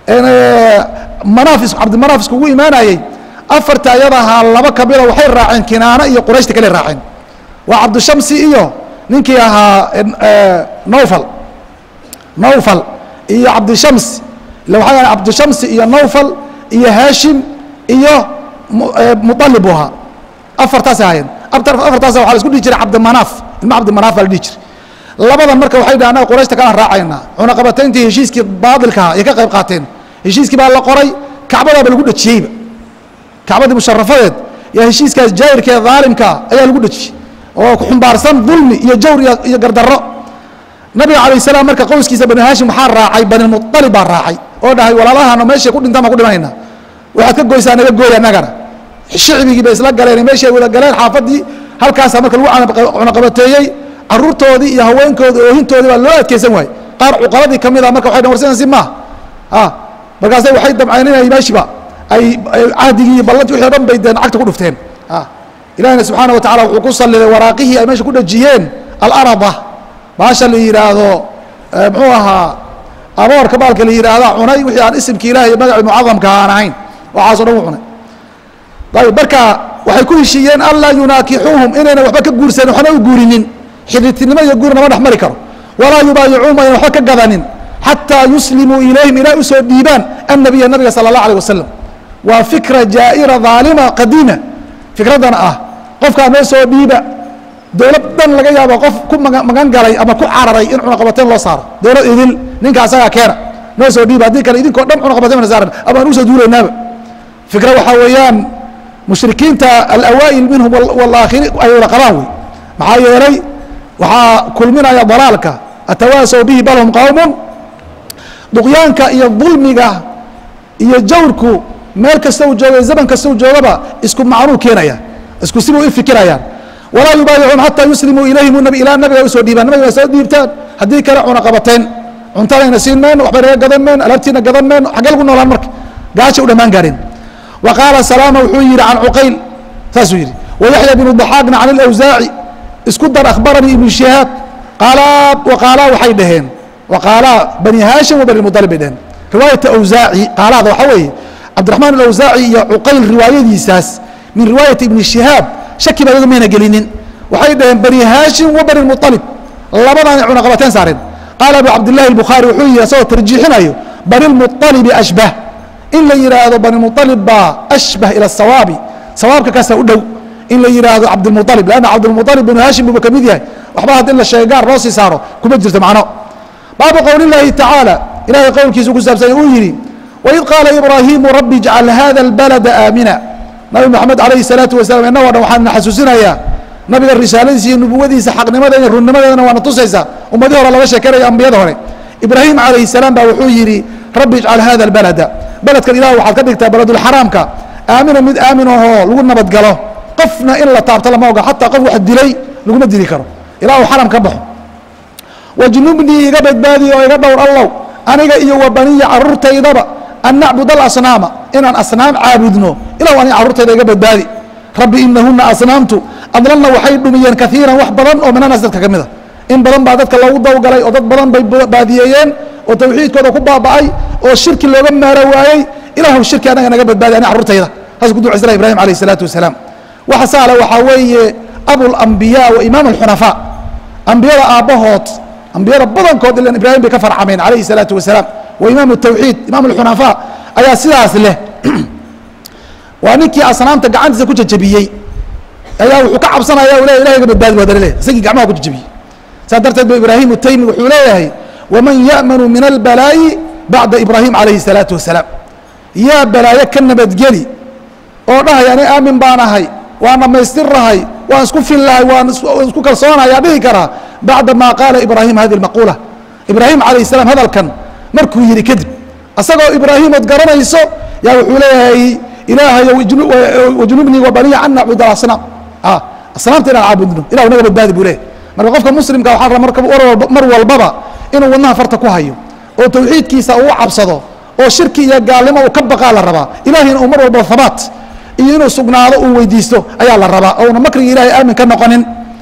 manaafis cabdimanaaf iskugu imaanayey afarta ayadahaa laba kamida waxay raaceen kinaana iyo qurayshta kale raaceen waa cabdishamsi iyo ninkii ahaa nowfal nowfal iyo cabdishamsi ila waxaa yaha cabdishamsi iyo nowfal iyo haashim iyo mualib buu ahaa afartaasay ahaayeen afartaas waa la isku dhihi jiray cabdimanaaf ilma cabdimanaaf baa la dhihi jiray labadan marka waxay dhaha anaga qurayshta kalaan raacaynaa cunaqabatayntii heshiiskii baadilkaha ayay ka qayb qaateen heshiiskii baa la qoray kacbadaaba lagu dhejiyeyba kacbadii musharafadeed yaa heshiiskaas jaahirkee daalimkaa ayaa lagu dhejiyey oo xumbaarsan dulmi iyo jawr iyo gardarro nabiga calayh salaam marka qowskiisa bani haashim waxaa raacay banilmualib baa raacay oo dhahay walaalahano meeshay ku dhintaan baan ku dhimanayna waxaad ka goysaa naga gooy annagana shicbigii bay isla galeen meeshay wada galeen xaafaddii halkaasaa marka lagu cunaqabateeyey caruurtoodii iyo haweenkoodii oohintoodii baa loo adkeysan waayey qaar cuqaladii ka mid a marka waxay dhan warsidansi maaha markaasay waxay damceen inay meeshiba ay cahdigii iyo ballantii wixii o dhan bay deen cagta ku dhufteen ilahina subxaana wa tacala wuxuu ku salliday waraaqihii ay meesha ku dhejiyeen alarada baasha la yidhaahdo muxuu ahaa aboorka baalka la yidhaahda cunay wixii aan isimki ilahi iyo magacii mucadamka aan ahayn waxaaso dhan u cunay ayb marka waxay ku heshiiyeen anlaa yunaakixuuhum inayna waxba ka guursanin waxna u guurinin xidhiirtinimo iyo guur nama dhex mari karo walaa yubaayicuuhum ayna waxba ka gadanin xataa yuslimuu ilayhim ilaa usoo dhiibaan annabiya nabiga sala allah alيh wasalam waa fikra jaa'ira dhaalima qadiima fikraddan ah qofkaa noo soo dhiiba dowlad dhan laga yaabo qof ku magan galay ama ku cararay in cunaqabateen loo saaro dowlad idil ninka asagaa keena noo soo dhiiba haddii kale idinkoo dhan cunaqabateen bana saaran ama aan usoo duulaynaaba fikra waxaa weeyaan mushrikiinta alawaa'il minhum walaakhirin ay wada qabaan wey maxaa yeelay waxaa kulminaya dalaalka atawaasaw bihi bal hum qowmun duqyaanka iyo dulmiga iyo jawrku meel kasta uu jooga zaman kasta uu joogaba isku macnuu keenaya isku sibuu i fikirayaan walaa yubaayicuun xataa yuslimuu ilayhim ilaa nabiga usoo dhiibaan nabiga soo dhiibtaan haddii kale cunaqabateen cuntadayna siin mayno waxba naga gadan mayno alaabtiina gadan mayno xaggee lagu noolaan marka gaasha u dhammaan gaareen wa qaala salaama wuxuu yidhi can cuqayl saasuu yidhi wayaxya binu daxaaqna can ilawsaaci isku dar akhbaranii ibnu shihaab qaalaa waqaalaa waxay dhaheen waqaalaa bani haashim wa bani mualib bay dhaheen riwaayata awsaaci qaalaada waxaa weeye cabdiraxmaan alawsaaci iyo cuqayl riwaayadiisaas min riwaayati ibni shihaab shaki ba iyagu mayna gelinin waxay dhaheen bani haashim wa bani mualib labadaanay cunaqabateen saareen qaala abu cabdillahi albukhaari wuxuu yihi asagoo tarjiixinayo bani lmualibi ashbah in la yidhaahdo bani mualib baa ashbah ila sawaabi sawaabka kaasa u dhow in la yidhaahdo cabdilmualib lanna cabdilmualib binu haashim buuba ka mid yahay waxba hadd in la sheega gaar loo sii saaro kuma jirto macno baabu qowl اllaahi tacaala ilahay qowlkiisu ku saabsanya uu yidhi waid qaala ibraahimu rabbi ijcal hada اlbalada aamina nabi moxamed alayhi الsalaatu wasalam innagoo dhan waxaan na xasuusinayaa nabiga risaaladiisa iyo nubuwadiisa xaqnimada iyo runnimadeedana waana tusaysaa ummadii hore laga sheekanaya ambiyada hore ibraahim calayhi الsalaam baa wuxuu yidhi rabbi ijcal hada اlbalada beledkan ilah waxaad ka dhigtaa beledulxaraamka aamina mid aamin ahoo lagu nabadgalo qofna in la taabto lama oga xataa qof wax dilay laguma dili karo ilaa uu xaram ka baxo wajnubnii iga badbaadiy oo iga dhowr allow aniga iyo wa baniya caruurtaydaba an nacbud alasnaama inaan asnaam caabudno ilahu ani carruurtayda iga badbaadi rabbi inahuna asnaamtu adlalna waxay dhumiyeen kaiiran wax badan oo minanas dadka ka mida in badan baa dadka loogu dawgalay oo dad badan bay baadiyeeyeen oo tawxiidkooda ku baaba'ay oo shirki looga maaro waayey ilahu shirki anaga naga badbaadi ani carruurtayda saas ku ducaysana ibrahim alayh الsalaatu wasalaam waxa saala waxaa weeye abulambiya wa imaam alxunafaa ambiyada aabbahood ambiyada badankood ilan ibraahim bay ka farcameen alayhi الsalaatu wasalaam wa imaam الtawxiid imaam alxunafaa ayaa sidaas leh waa ninkii asnaamta gacantiisa ku jajabiyey ayaa wuxuu ka cabsanaya le ilahay ga badbaadi waa dalile isagii gacmaha ku jajabiyey saas darteed ba ibraahim utaymi wuxuu leeyahay waman ya'manu min albalaayi bacda ibraahim alayhi الsalaatu wasalaam yaa balaayo ka nabadgeli oo dhahay ani aamin baan ahay waan dhammaystirrahay waan isku fillahay waan isku kalsoonaya dhihi karaa bacda ma qaala ibraahim hadi اlmaquula ibraahim alayh الsalaam hadalkan markuu yidhi kadib asagoo ibraahimood garanayso yaa wuxuu leeyahay ilaahayo wajnubnii wabaniya an nacbud alasnaam asnaamta inaan caabudno ilahu naga badbaadi buu leeyahy marka qofka muslimka waxaa raba marka mar walbaba inuu wadnaha farta ku hayo oo tawxiidkiisa uu cabsado oo shirki iyo gaalnimo uu ka baqaa la rabaa ilahina uu mar walba habaat iyo inuu sugnaado uu weydiisto ayaa la rabaa ouna makriga ilahay aamin ka noqonin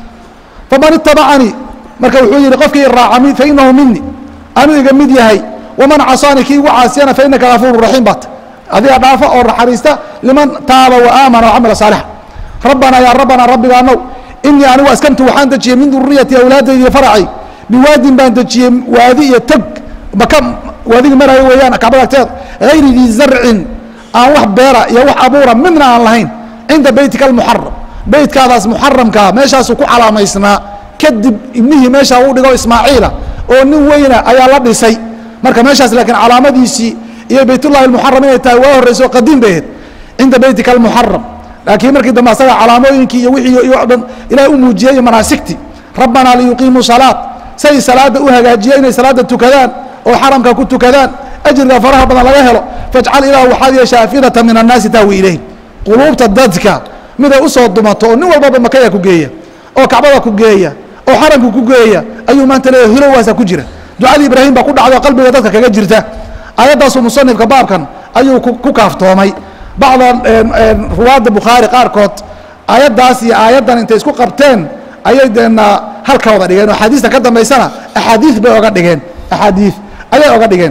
faman itabacanii marka wuxuu yihi qofkii iraaca fainahu mini anuu iga mid yahay waman casaanii kii igu caasiyana fainaka gafuuru raxiim baat adiga dhaafa oo naxariista liman taaba waaamana wacamila saalixa rabbanaa yaa rabbanaa rabbigaanow inii anigu askantu waxaan dejiyey min duriyati awlaadaydi iyo faracay biwaadin baan dejiyey waadi iyo tog maka waadigii maraayo weeyaan kacbada agteeda hayri dii zarcin aan wax beera iyo wax abuura midna aan lahayn cinda beytika almuxaram beytkaadaas muxaramkaa meeshaasuu ku calaamaysnaa kadib ibnihii meeshaa uu dhigo ismaaciila oo nin weyna ayaa la dhisay marka meeshaas laakiin calaamadiisii iyo baytullahi almuxaram inay tahay waa horreyso qadiim bay ahayd cinda beytika almuxaram laakiin markii dambe asaga calaamooyinkii iyo wixii iyo dhan ilaah u muujiyey iyo manaasigtii rabbanaa liyuqiimuu salaat say salaadda u hagaajiya inay salaadda tukadaan oo xaramka ku tukadaan ajriga faraha badan laga helo fajcal ilah waxaad yeesha afidata min annaasi tahwi ilayhim quluubta dadka miday usoo dumato oo nin walbaba makaya ku geeya oo kacbada ku geeya oo xaramka ku geeya ayuu maanta leeyahy hilowaasa ku jira ducadii ibraahim baa ku dhacdo qalbiga dadka kaga jirta aayaddaasuu musanifka baabkan ayuu ku kaaftoomay bacda ruwaadda bukhaari qaarkood aayaddaas iyo aayaddan intay isku qabteen ayay deena halka wada dhigeen oo axaadiista ka dambaysana axaadiid bay oga dhigeen axaadiid ayay oga dhigeen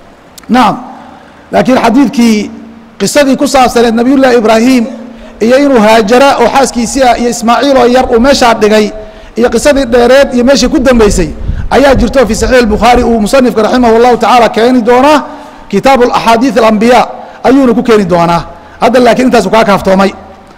nacam laakiin xadiidkii qisadii ku saabsaneed nabiy llahi ibraahim iyo inuu haajara oo xaaskiisii ah iyo ismaaciil oo yar uu meeshaa dhigay iyo qisadii dheereed iyo meeshii ku dambeysay ayaa jirto fi saxiix اbukhaari uu musanifka raximah اllahu tacaala keeni doonaa kitaabu axaadiiث اlambiya ayuuna ku keeni doonaa hadda laakiin intaasu kaa kaaftoomay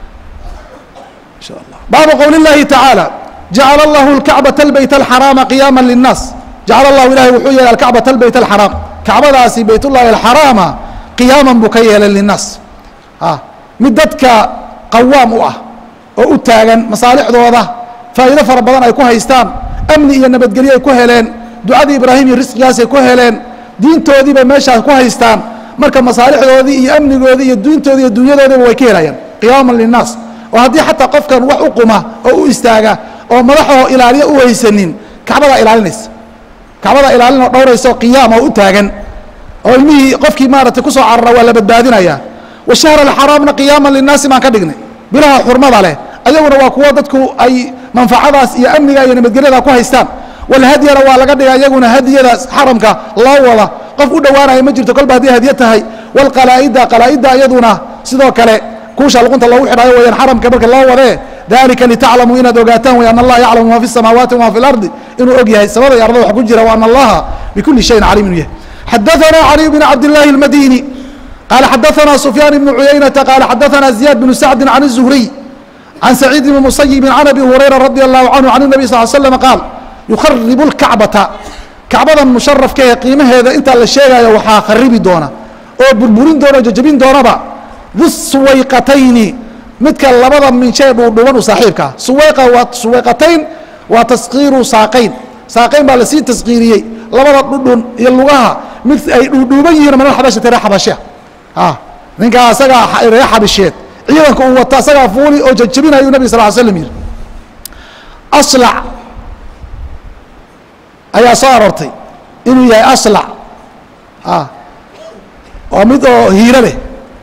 baabu qowl اllahi tacaalى jacala اllahu اlkacbaةa اlbayt اlxaraama qiyaama liلnaas jacala اllahu ilahi wuxuu yeelay alkacbaةa اlbayt اlxaraam kacbadaasi bayt ullahi alxaraama qiyaaman buu ka yeelay linnaas mid dadka qawaam u ah oo u taagan masaalixdooda faa'iido fara badan ay ku haystaan amni iyo nabadgelyo ay ku heleen ducadii ibraahim iyo risqigaasay ku heleen diintoodiibay meeshaas ku haystaan marka masaalixdoodii iyo amnigoodii iyo diintoodii iyo dunyadoodiiba way ka helayaan qiyaaman linnaas oo haddii xataa qofkan wax u quma oo u istaaga oo madaxoo ilaaliya u haysanin kacbadaa ilaalinaysa kacbadaa ilaalin oo dhowraysa oo qiyaam oo u taagan oo ilmihii qofkii maaragtay kusoo carara waa la badbaadinaya washahra alxaraamna qiyaaman linnaasi baan ka dhignay bilaha xurmada leh ayaguna waa kuwo dadku ay manfacadaas iyo amniga iyo nabadgelyada ku haystaan walhadyana waa laga dhiga iyaguna hadyadaas xaramka loo wada qof u dhowaanaya ma jirto kolba hadday hadyo tahay walqalaa'ida qalaa'idda iyaduna sidoo kale kuusha luqunta loogu xidhaayo wayaan xaramka marka loo wadee dalika litaclamuu inaad ogaataan way an allaha yaclamu ma fi samaawaati wama fi lardi inuu og yahay samada iyo ardada wax ku jira wa ana allaha bikuli shayin caliim inuu yahay xadaثana cali bn cabd اllahi اlmadini qala xadaثana sufyaan ibnu cuyaynata qala xadaثana ziyaad bnu sacdi can الzuhriy can saciid bni musayibin can abi hurayra radi allahu canhu can الnabi sal slm qaal yukharibu اlkacbata kacbadan musharafka ee qiimaheeda intaa la sheegayo waxaa kharibi doona oo burburin doona o jajabin doonaba du suwayqatayni midka labada minshee dhuudhuban u saaxiibkaa suwayqa waa suwayqatayn waa taskiiru saaqayn saaqayn baa lasii taskiiriyey labada dhudhun iyo lugaha mid ay dhuudhuuban yihiin mana xabashati ree xabashea ninkaa asagaa ree xabisheed ciidanka uu wata asagaa fuuli oo jajabinayu nabig sal l slam yihi aslac ayaa soo aroortay inuu yahay aslac oo mid oo hiiro leh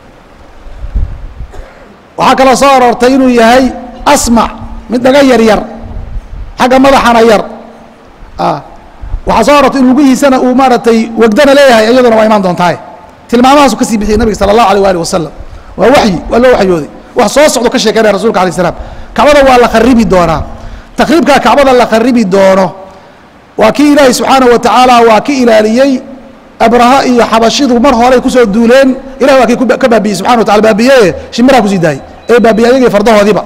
waxaa kaloo soo aroortay inuu yahay asmac mid dhaga yar yar xagga madaxana yar waxaa soo aroortay in lugihiisana uu maaragtay wegdana leeyahay iyaduna waa imaan doontahay tilmaamahaasu kasii bixiyay nabiga sala allahu alيh alih wasalam waa waxyi waa loo waxyooday wax soo socdo ka sheekeynaya rasulka alay slam kacbada waa la kharibi doonaa takriibkaa kacbada la kharibi doono waa kii ilaahay subxaanaه wa tacaala waa ki ilaaliyey abraha iyo xabashidu mar horey kusoo duuleen ilahi waa kii ka baabiyey subxana wa taala baabiyeye shimiraa kusii daayey ee baabiyey ayagii fardahoodiiba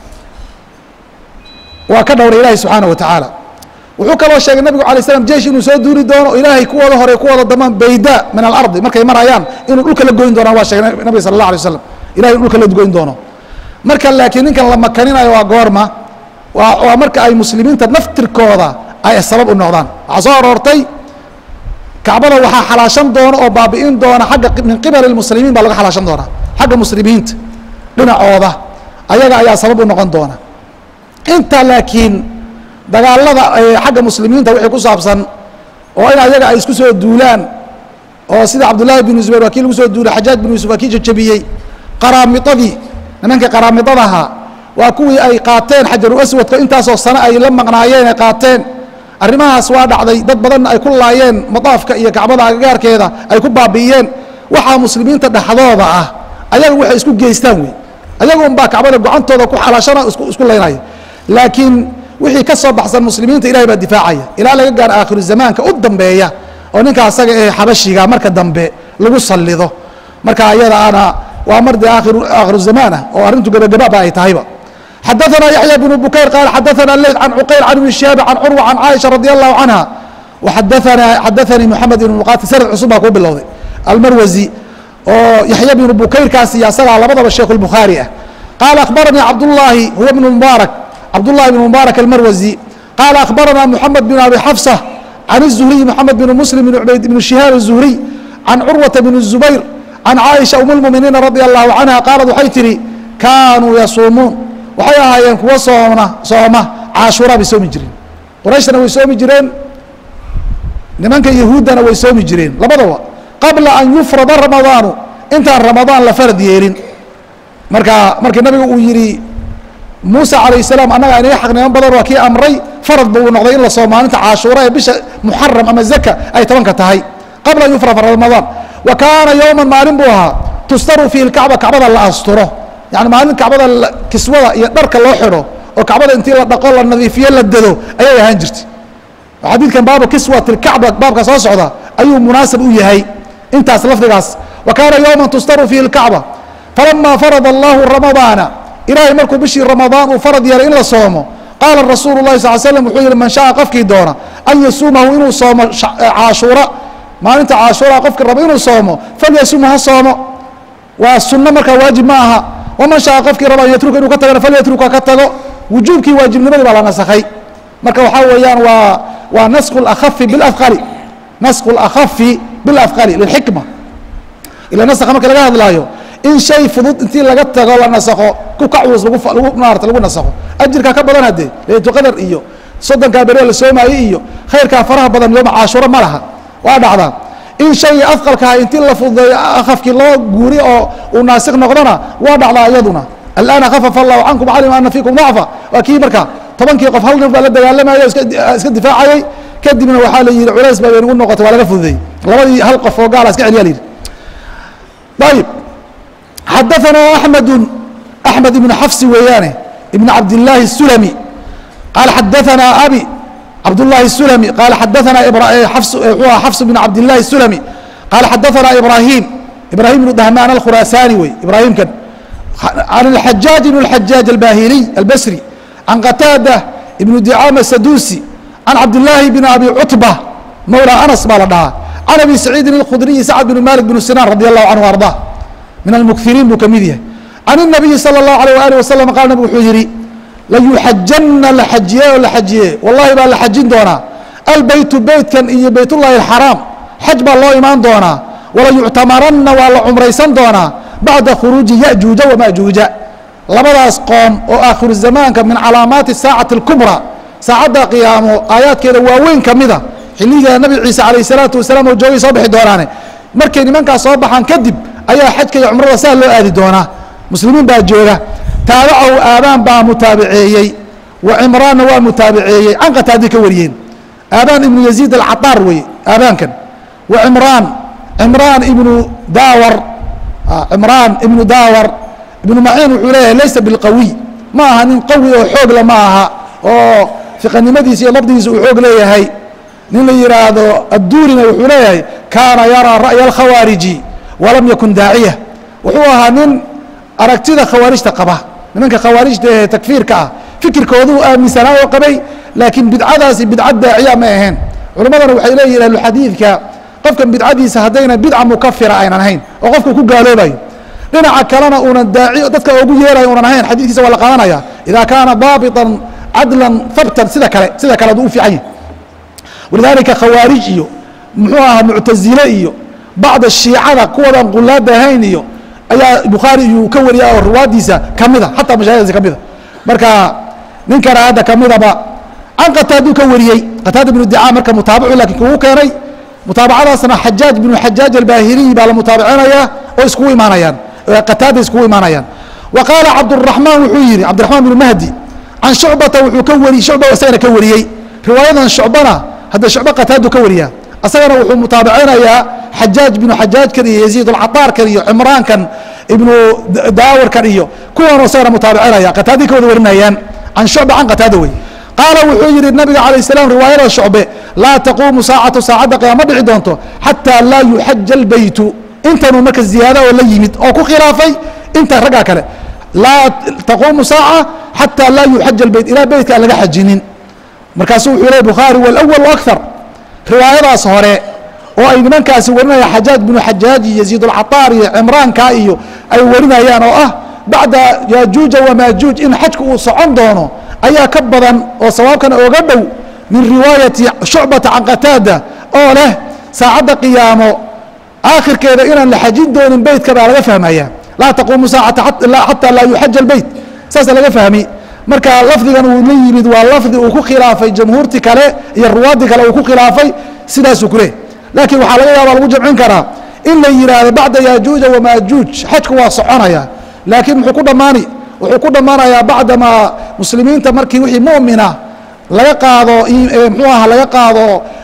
waa ka dhowray ilahi subxaanaه wa tacaala wuxuu kaloo sheegay nabigu alay slam jeish inuu soo duuli doono ilaahay kuwooda hore kuwooda damaan bayda min alardi markay marayaan inuu dhulka la goyn doonaan waa sheegay nabiga sala اlah alay waslam ilahay inu dhulka la goyn doono marka laakiin ninkan la makaninayo waa goorma waa waa marka ay muslimiinta naftirkooda ay sabab u noqdaan waxaa soo aroortay kacbada waxaa xalaashan doona oo baabi'in doona agga min qibali muslimiin baa laga xalaashan doonaa xagga muslimiinta dhinacooda ayaga ayaa sabab u noqon doona inta laakiin dagaalada xagga muslimiinta wixii ku saabsan oo in ayaga ay isku soo duulaan oo sida cabdullaahi binu zubayr waa kii lagu soo duulay xajaaj binu yusuf waa kii jajabiyey qaraamidadii nimankii qaraamidadaha waa kuwii ay qaateen xajaru aswadka intaasoo sano ay la maqnaayeen ay qaateen arrimahaas waa dhacday dad badanna ay ku laayeen madaafka iyo kacbada agagaarkeeda ay ku baabi'iyeen waxaa muslimiinta dhexdooda ah ayaga waxay isku geystaan wey ayaga unbaa kacbada gocantooda ku xalaashana isku laynaya laakiin wixii ka soo baxsan muslimiinta ilahay baa difaacaya ilaa laga gaaro aakhiru zamaanka u dambeeya oo ninka asaga ee xabashiga marka dambe lagu sallido marka ayadaana waa mar dee aakhiru aakhiru zamaanah oo arrintu gebagababa ay tahayba xadaثna yaحyى بن bukayr qal xadaثna leyt can cuqayl can ibn shihaab can curwa can caaisha radي الlahu canha xadaثana xadaثanii moxamed ibn muqatil sanad cusub baa kuu bilowday almarwazi oo yaxya bnu bukayrkaas iyo asagaa labadaba sheikh الbukhaari ah qaala akhbaranii cabdullaahi huwa bn mubaarak cabdullahi bn mubaarak almarwazi qaala akhbarana moxamed bn abi xafsa can الzuhriy moxamed bn muslim bn ubayd bn shihaab الzuhriy can curwata bn الzubayr can caaisha um اlmuminiina radي الlahu canha qaalad waxay tihi kaanuu yasuumuun waxay ahaayeen kuwa soomna sooma caashuuraa bay soomi jireen qurayshna way soomi jireen nimanka yahuuddana way soomi jireen labadaba qabla an yufrada ramadaanu intaan ramadaan la farad yeelin marka markii nabiga uu yihi muuse calayh salaam annaga inaga xaqniman badan waa kii amray farad buu noqday in la soo maalinta caashuura ee bisha muxaram ama zaka ay tobanka tahay qabla an yufrada ramadaan wa kaana yowman maalin buu ahaa tustaru fiihi lkacba kacbada la asturo yani maalin kacbada kiswada iyo dharka loo xidho oo kacbada intii la dhaqo la nadiifiyo la dado ayay ahaan jirtay xadiidkan baabu kiswat ilkacba baabka soo socda ayuu munaasab u yahay intaas lafdigaas wa kaana yowma tustaru fiihi lkacba falama farada allahu ramadaana ilaahay markuu bishii ramadaan uu farad yeelay in la soomo qaala rasuulu lahi sal slam wuxuu yihi man shaaa qofkii doona an yasuumahu inuu soomo caashuura maalinta caashuura qofkii raba inuu soomo falyasumhu ha soomo waa sunno markaa waajib ma aha waman shaaa qofkii raba an yatruka inuu ka tagana falyatruka ka tago wujuubkii waajibnimadii baa la nasakhay marka waxaa weeyaan waa waa nasku اlakhafi biاlafqali nasku اlakhafi biاlafqali lilxikma ila naska marka laga hadlaayo in shay fudud intii laga tago la nasakho ku kacwus lagu lagu maarata lagu nasakho ajirkaa ka badan haddee laylatul qadar iyo soddonkaa beriya la soomaayey iyo khayrkaa faraha badan yooma caashuro ma laha waa dhacdaa in shaygii afqalkaha intii la fududeeyo akhafkii loo guuri oo uu naasik noqdona waa dhacdaa iyaduna alana khafafa allahu cankum calima ana fiikum dacfa waa kii marka tobankii qof hal nin baa la dagaalamaya o iska difaacayay kadibna waxaa la yihi culays baa baynagu noqotay waa laga fududeeyey labadii hal qof oo gaala iska celiya la yidhi ayib xadaثana أحmedu أحmed ibn xafsi weeyaane ibn cabdالlahi الsulmi qaal xadaثana abi cabdالlahi الsulmi qaal xadaثana xafs bn cabdالlahi الsulmi qaal xadaثana ibrahim ibrahim bn dahman alkhurasani wey ibrahimkan can الxajaaج bn الxajaaج albahiliy albasri can qataada ibn dicama sadusi can cabdالlahi bn abi cutba mawla anas baa la dhahaa can abi saciidin اlkhudriyi sacd bn malik bn sinan radi allahu canhu arضah min almukiriin buu ka mid yahay can الnabiyi salى الlahu alيه alih wasalam qaal nabig wuxuu yihi layuxajanna la xajiye oo la xajiye wallahi baa la xajin doonaa albeytu beytkan iyo beyt ullahi اxaraam xaj baa loo imaan doonaa walayuctamaranna waa la cumraysan doonaa bacda khuruuji yajuuja wamajuuja labadaas qoom oo aakhiru zamaanka min calaamaati saacati اlkubra saacadda qiyaamo aayaadkeeda waaweyn ka mida xilliga nabi ciise alayh الsalaatu wasalaam oo joogay soo bixi doonaane markay nimankaas soo baxaan kadib ayaa xajka iyo cumrada saa loo aadi doonaa muslimiin baa jooga taabacahu aabaan baa mutaabiceeyey wa cimraanna waa mutaabiceeyey can qataadi ka wariyeen aabaan ibnu yaziid alcataar weye aabaankan wa cimraan cimraan ibnu daawar cimraan ibnu daawar ibnu maciin wuxuu leeyahay laysa bilqawiy ma aha nin qawi oo xoogla ma aha oo fiqanimadiisa iyo labdigiisa uu xoog leeyahay nin la yihaahdo adduurina wuxuu leeyahay kaana yaraa ra'ya alkhawaariji walam yakun daaciya wuxuu ahaa nin aragtida khawaarijta qaba nimanka khawaarijta ee takfiirka ah fikirkooduu aaminsanaa oo qabay laakiin bidcadaasi bidcad daaciya ma ahayn culimmadana waxay leeyihin ahluxadiidka qofkan bidcadiisa haddayna bidca mukafira aynan ahayn oo qofka ku gaaloobayo dhinaca kalena uunan daaci dadka ugu yeerayo unan ahayn xadiidkiisa waa la qaadanaya idaa kaana daabitan cadlan habtan sida kale sida kale aduu u fiican yahy walidaalika khawaarij iyo muxuu ahaa muctazile iyo bacda shiicada kuwadan qulaada ahayn iyo ayaa bukhaari iyuu ka wariya oo ruwaadiisa kamida xataa mashaahiddiisa kamida marka ninkana hadda kamidaba can qataaduu ka wariyey qataada bnu dicaa marka mutaabacu laakiin kugu keenay mutaabacadaasna xajaaj bnu xajaaj albaahiliy baa la mutaabacinayaa oo iskugu imaanayaan qataada iskugu imaanayaan wa qaala cabduraxmaan wuxuu yihi cabdiraxmaan bnu mahdi can shucbata wuxuu ka wari shucba isagana ka wariyey riwaayadan shucbana hadda shucba qataadu ka wariyaa asagana wuxuu mutaabacinayaa xajaaj binu xajaajkan iyo yaziid alcataarkan iyo cimraankan ibnu daawarkan iyo kuwan isagana mutaabicinaya qataadii ka wada warinayaan can shucba can qataada wey qaala wuxuu yihi nabiga calayh salaam riwaayada shucbe laa taquumu saacatu saacadda qiyaama dhici doonto xataa laa yuxaja albaytu intanuu marka ziyaada oo la yimid oo ku khilaafay inta raggaa kale laa taquumu saaca xataa laa yuxaja albayt ilaa beytka aan laga xajinin markaasuu wuxuu lehy bukhaari walawalu akar riwaayadaas hore oo ay nimankaasi warinayaan xajaaj binu xajaaj iyo yaziid alcataar iyo cimraanka iyo ay warinayaan oo ah bacda yaajuuja wamaajuuj in xajku uu socon doono ayaa ka badan oo sawaabkana oga dhow min riwaayati shucbata can qataada oo leh saacadda qiyaamo aakhirkeeda inaan la xajin doonin beytka baa laga fahmaya laa taquumu saacata xataa laa yuxaja albeyt saasa laga fahmi marka lafdigan uu la yimid waa lafdi uu ku khilaafay jamhuurti kale iyo ruwaadii kale uu ku khilaafay sidaasuu ku leh laakiin waxaa laga yaaba lagu jamcin karaa in la yidhaahdo bacda yaajuuja wamaajuuj xajku waa soconaya laakiin muxuu ku dhammaani wuxuu ku dhammaanayaa bacdamaa muslimiinta markii wixii mu'mina laga qaado muxuu aha laga qaado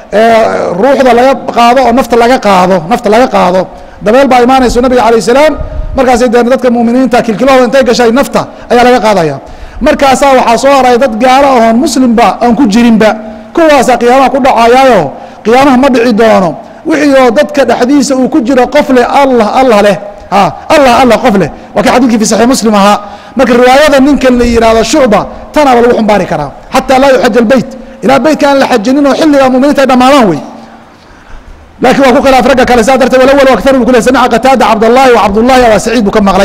ruuxda laga qaado oo nafta laga qaado nafta laga qaado dabeel baa imaanayso nabiga calayh salaam markaasay dee dadka mu'miniinta kilkilahooda intay gashay nafta ayaa laga qaadaya markaasaa waxaa soo haray dad gaalo ahoon muslimba aan ku jirinba kuwaasa qiyaamaha ku dhacayaayo qiyaamaha ma dhici doono wixii oo dadka dhexdiisa uu ku jiro qof leh allah allah leh allah allah qof leh waa kii xadidkii fi saxiix muslim ahaa marka riwaayada ninkan la yihahdo shucba tanaaba lagu xumbaari karaa xataa laa yuxaj albeyt ilaa beytka aan la xajinin oo xilliga muminiinta ay dhammaadaan wey laakiin waa ku khilaaf ragga kale saa darteed walawal aktar bu ku le samica qataada cabdallahi wa cabdullahi aba saciid buu ka maqlay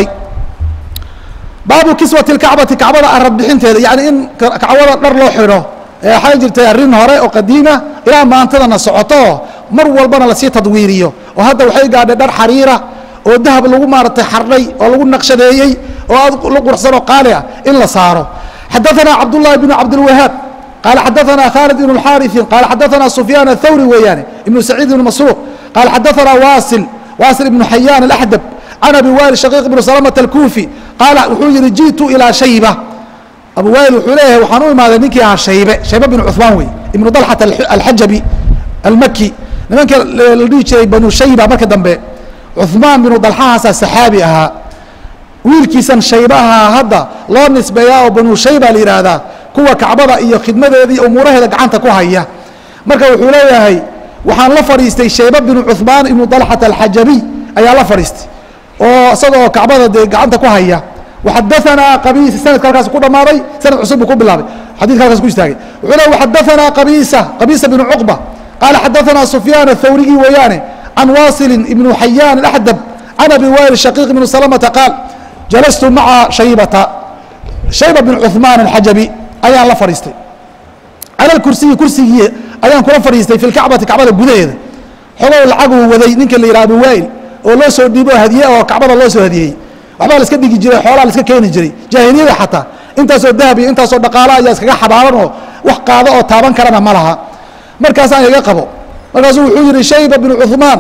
baabu kiswati lkacbati kacbada arad bixinteeda yani in kacbada dhar loo xidho waxaa jirtay arrin hore oo qadiima ilaa maantadana socoto mar walbana lasii tadwiiriyo oo hadda waxay gaadhay dhar xariira oo dahab lagu maaratay xardhay oo lagu naqshadeeyey oo aad la qurxsan oo qaali ah in la saaro xadaثana cabdullahi bnu cabdilwahaab qaala xadaثana khaalid ibn اxaariثin qaala xadaثana sufyaan athawri weeyaane ibnu saciid ibn masruuq qaala xadaثana wasil wasil ibnu xayaan alaxdab can abi wail shaqiiq ibnu salamata alkuufi qaala wuxuu yihi jiئtu ilaa shayba abu wail wuxuu leeyahay waxaan u imaaday ninkii ahaa shaybe shaybe binu cuثmaan wey ibnu dalxat alxajabi almaki nimanka la dhihi jiray banu shayba marka dambe cuثmaan binu dalxahaasaa saxaabi ahaa wiilkiisan shaybaha hadda loo nisbeeyaa oo banu shayba la yidhaahdaa kuwa kacbada iyo khidmadeeda iyo umuuraheeda gacanta ku haya marka wuxuu leeyahay waxaan la fadhiistay shayba binu cuثmaan ibnu dalxat alxajabiy ayaa la fadhiistay oo isagoo kacbada dee gacanta ku haya waxadaanaa qabiisa sanadka halkaas ku dhammaaday sanad cusub buu ku bilaabay xadidka halkaas ku istaagay wuxuu le waxadaanaa qabiisa qabiisa binu cuqba qaala xadaanaa sufyaan athawrigii weeyaane can waasilin ibnu xayaan axdab can abi wail shaqiiq ibnu salamata qaal jalastu maca shaybata shayba bin cuثmaan alxajabi ayaan la fadhiistay cala kursiyi kursigii ayaan kula fadhiistay fi lkacbati kacbada gudaheeda xogow lacaguu waday ninka la yidhaha abu wail oo loo soo dhiibo hadiye oo kacbada loo soo hadiyey waxbaa la iska dhigi jiray xoolaa la iska keeni jiray jaahiliyada xataa intaasoo dahab iyo intaasoo dhaqaalo ayaa iskaga xabaaban oo wax qaado oo taaban karana ma laha markaasaan iga qabo markaasuu wuxuu yihi shayba binu cuثmaan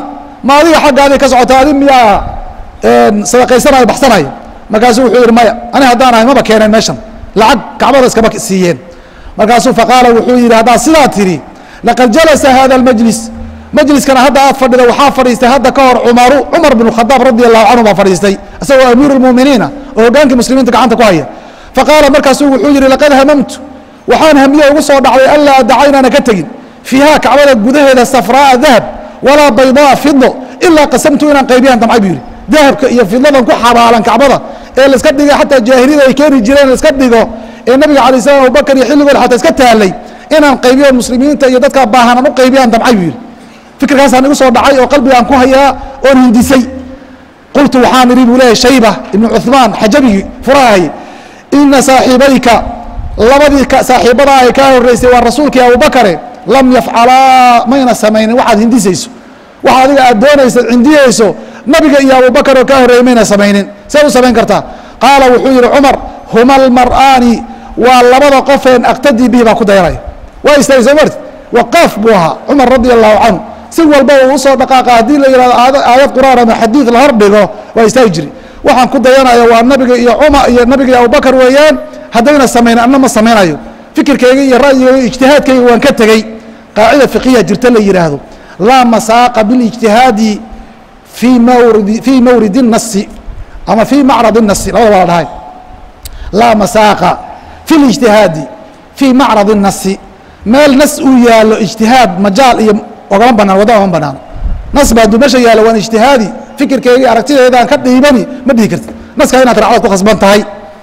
ma adiga xaggaadii ka socota adi miyaa sadaqaysanayo baxsanayo markaasuu wuxuu yihi maya ani haddaan ahay maba keeneen meeshan lacag kacbada iskama siiyeen markaasuu faqaala wuxuu yihi haddaad sidaa tidhi laqad jalasa hada اlmajlis majliskana hadda aad fadhida waxaa fadhiistay hadda ka hor cumaru cumar bn khadaab radi allahu canhu baa fadhiistay isagoo amiiru اlmuminiina oo hogaankii muslimiinta gacanta ku haya faqaala markaasuu wuxuu yihi laqad hamamtu waxaan hamiye ugu soo dhacday anlaa adaca inaana ka tegin fiiha kacbada gudaheeda safraaa dahab walaa baydaa fido ilaa qasamtu inaan qaybiyaan damcay buu yihi dahabka iyo fidadan ku xabaalan kacbada ee laiska dhigay xataa jaahiliyada ay keeni jireen laiska dhigo ee nabiga alay slam abubakar iyo xilligood xataa iska taalay inaan qaybiyo muslimiinta iyo dadkaa baahanan u qaybiyaan damcay buu yihi fikirkaasaan igu soo dhacay oo qalbigaan ku hayaa oon hindisay qultu waxaan idhi buu leeyahy shayba ibnu cuثmaan xajabigii furahay ina saaxiibayka labadii saaxiibadaa ay kaa horeysay waa rasuulkii abubakare lam yafcalaa mayna samaynin waxaad hindisayso waxa adiga aad doonaysa cindiyeyso nabiga iyo abubakar oo kaa horreeyey mayna samaynin see u samayn kartaa qaala wuxuu yihi cumar huma almar'aani waa labada qofeen aktadii bihi baa ku dayanaya waa istaagay soo marti waqaaf buu ahaa cumar radi allahu canhu si walba uu usoo dhaqaaqa haddii la yihahdo aayad qur'aan ama xadiid la hor dhigo waa istaagi jiri waxaan ku dayanaya waa nabiga iyo cumar iyo nabiga iyo abubakar weeyaan haddayna samaynin anna ma samaynayo fikirkayga iyo ra'yigayga ijtihaadkayga waan ka tegey qaacida fiqiya jirta la yidhaahdo laa masaaqa bilijtihaadi fii mawridi fii mawridi الnasi ama fii macrad الnasi labada waa la dhahay laa masaaqa fi اlijtihaadi fii macrad الnasi meel nas uu yaalo ijtihaad majaal iyo ogama banaan wadda oma banaano nas ba hadduu meesha yaalo waan ijtihaadi fikirkeyga iyo aragtideedaan ka dhiibani ma dhihi karti naska inaad racdad ku khasban tahay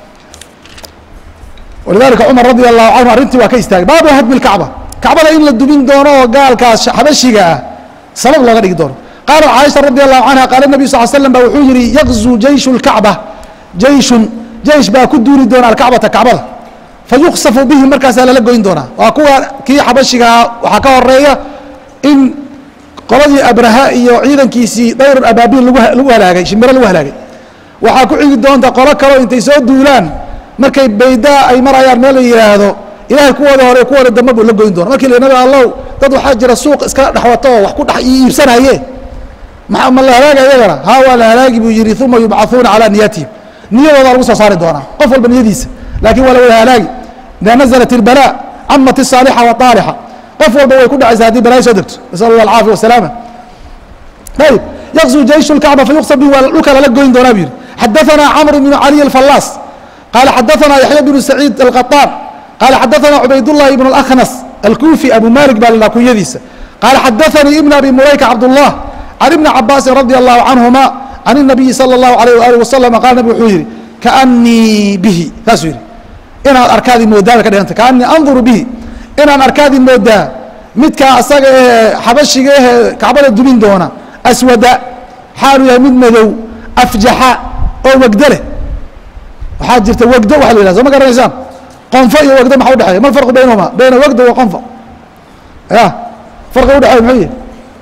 walidalika cumar radi allahu canhu arrintii waa ka istaagay baabu hadmi اkacba kacbada in la dubin doono oo gaalkaas xabashiga ah sabab looga dhigi doono qaalat caaisha radi allahu canha qaala nabiyu sal slam ba wuxuu yihi yaqzu jeyshu اlkacba jeyshun jeish baa ku duuli doona alkacbata kacbada fayuksafu bihi markaasaa lala goyn doonaa waa kuwa kii xabashigaa waxaa ka horeeya in qoladii abraha iyo ciidankiisii dayr abaabiil lagu halaagay shimbiro lagu halaagay waxaa ku xigi doonta qolo kaleo intay soo duulaan markay baydaa ay marayaan meel la yidhaahdo ilahay kuwooda hore kuwooda dambe buu la goyn doona markii la nabi allow dad waxaa jira suuq iska dhexwato oo wax ku dhex iibsanaye ma ma la halaagi ayagana haa waa la halaagi buu yihi uma yubcaثuuna calaa niyatihim niyadoodaa lagu soo saari doonaa qof walba niyadiisa laakiin waa la wada halaagi ida naزlat اlbalaa camat الصaalixa waطaalixa qof walba way ku dhacaysa haddii balaayo soo degto nasal allah alcaafiya wasalaama ayib yaqzu jeysh اlkacba fayuqsam bihi waa dhulka lala goyn doonaa buu yihi xadaثana camr bn caliy اlfallaas qaala xadaثana yaxya bnu saciid alqaطaan qaala xadaثana cubaydالlahi ibn اlأkhnas alkufi abu malik baa la kunyadiisa qaala xadaثanii ibn abi mulayka cabdالlah can ibni cabaasin radi allahu canهuma can الnabiyi salى اllahu alayh waalih wasalam qaala nabig wuxuu yihi kaanii bihi saasuu yihi inaad arkaadi moodaa bay ka dhiganta kaanii anduru bihi inaan arkaadi moodaa midkaa asaga ee xabashiga ehe kacbada dubin doona aswada xaalu yahay mid madow afjaxa oo wegdo leh waxaa jirta wegdo waxa la yihahda soo ma garanaysaan qonfo iyo wegdo maxa udhexeeya ma alfarqu baynahuma bayna wegdo wa qonfo ya farqiga udhexeeya muxuu yihi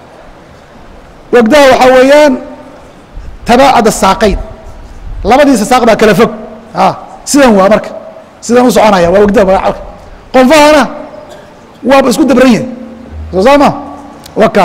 wegdaha waxaa weeyaan tabaacad asaaqayn labadiisa saaq baa kala fog a sidan waa marka sidan u soconaya waa wegdaha magacalka qonfahana waaba isku dabran yahay soo saa ma waka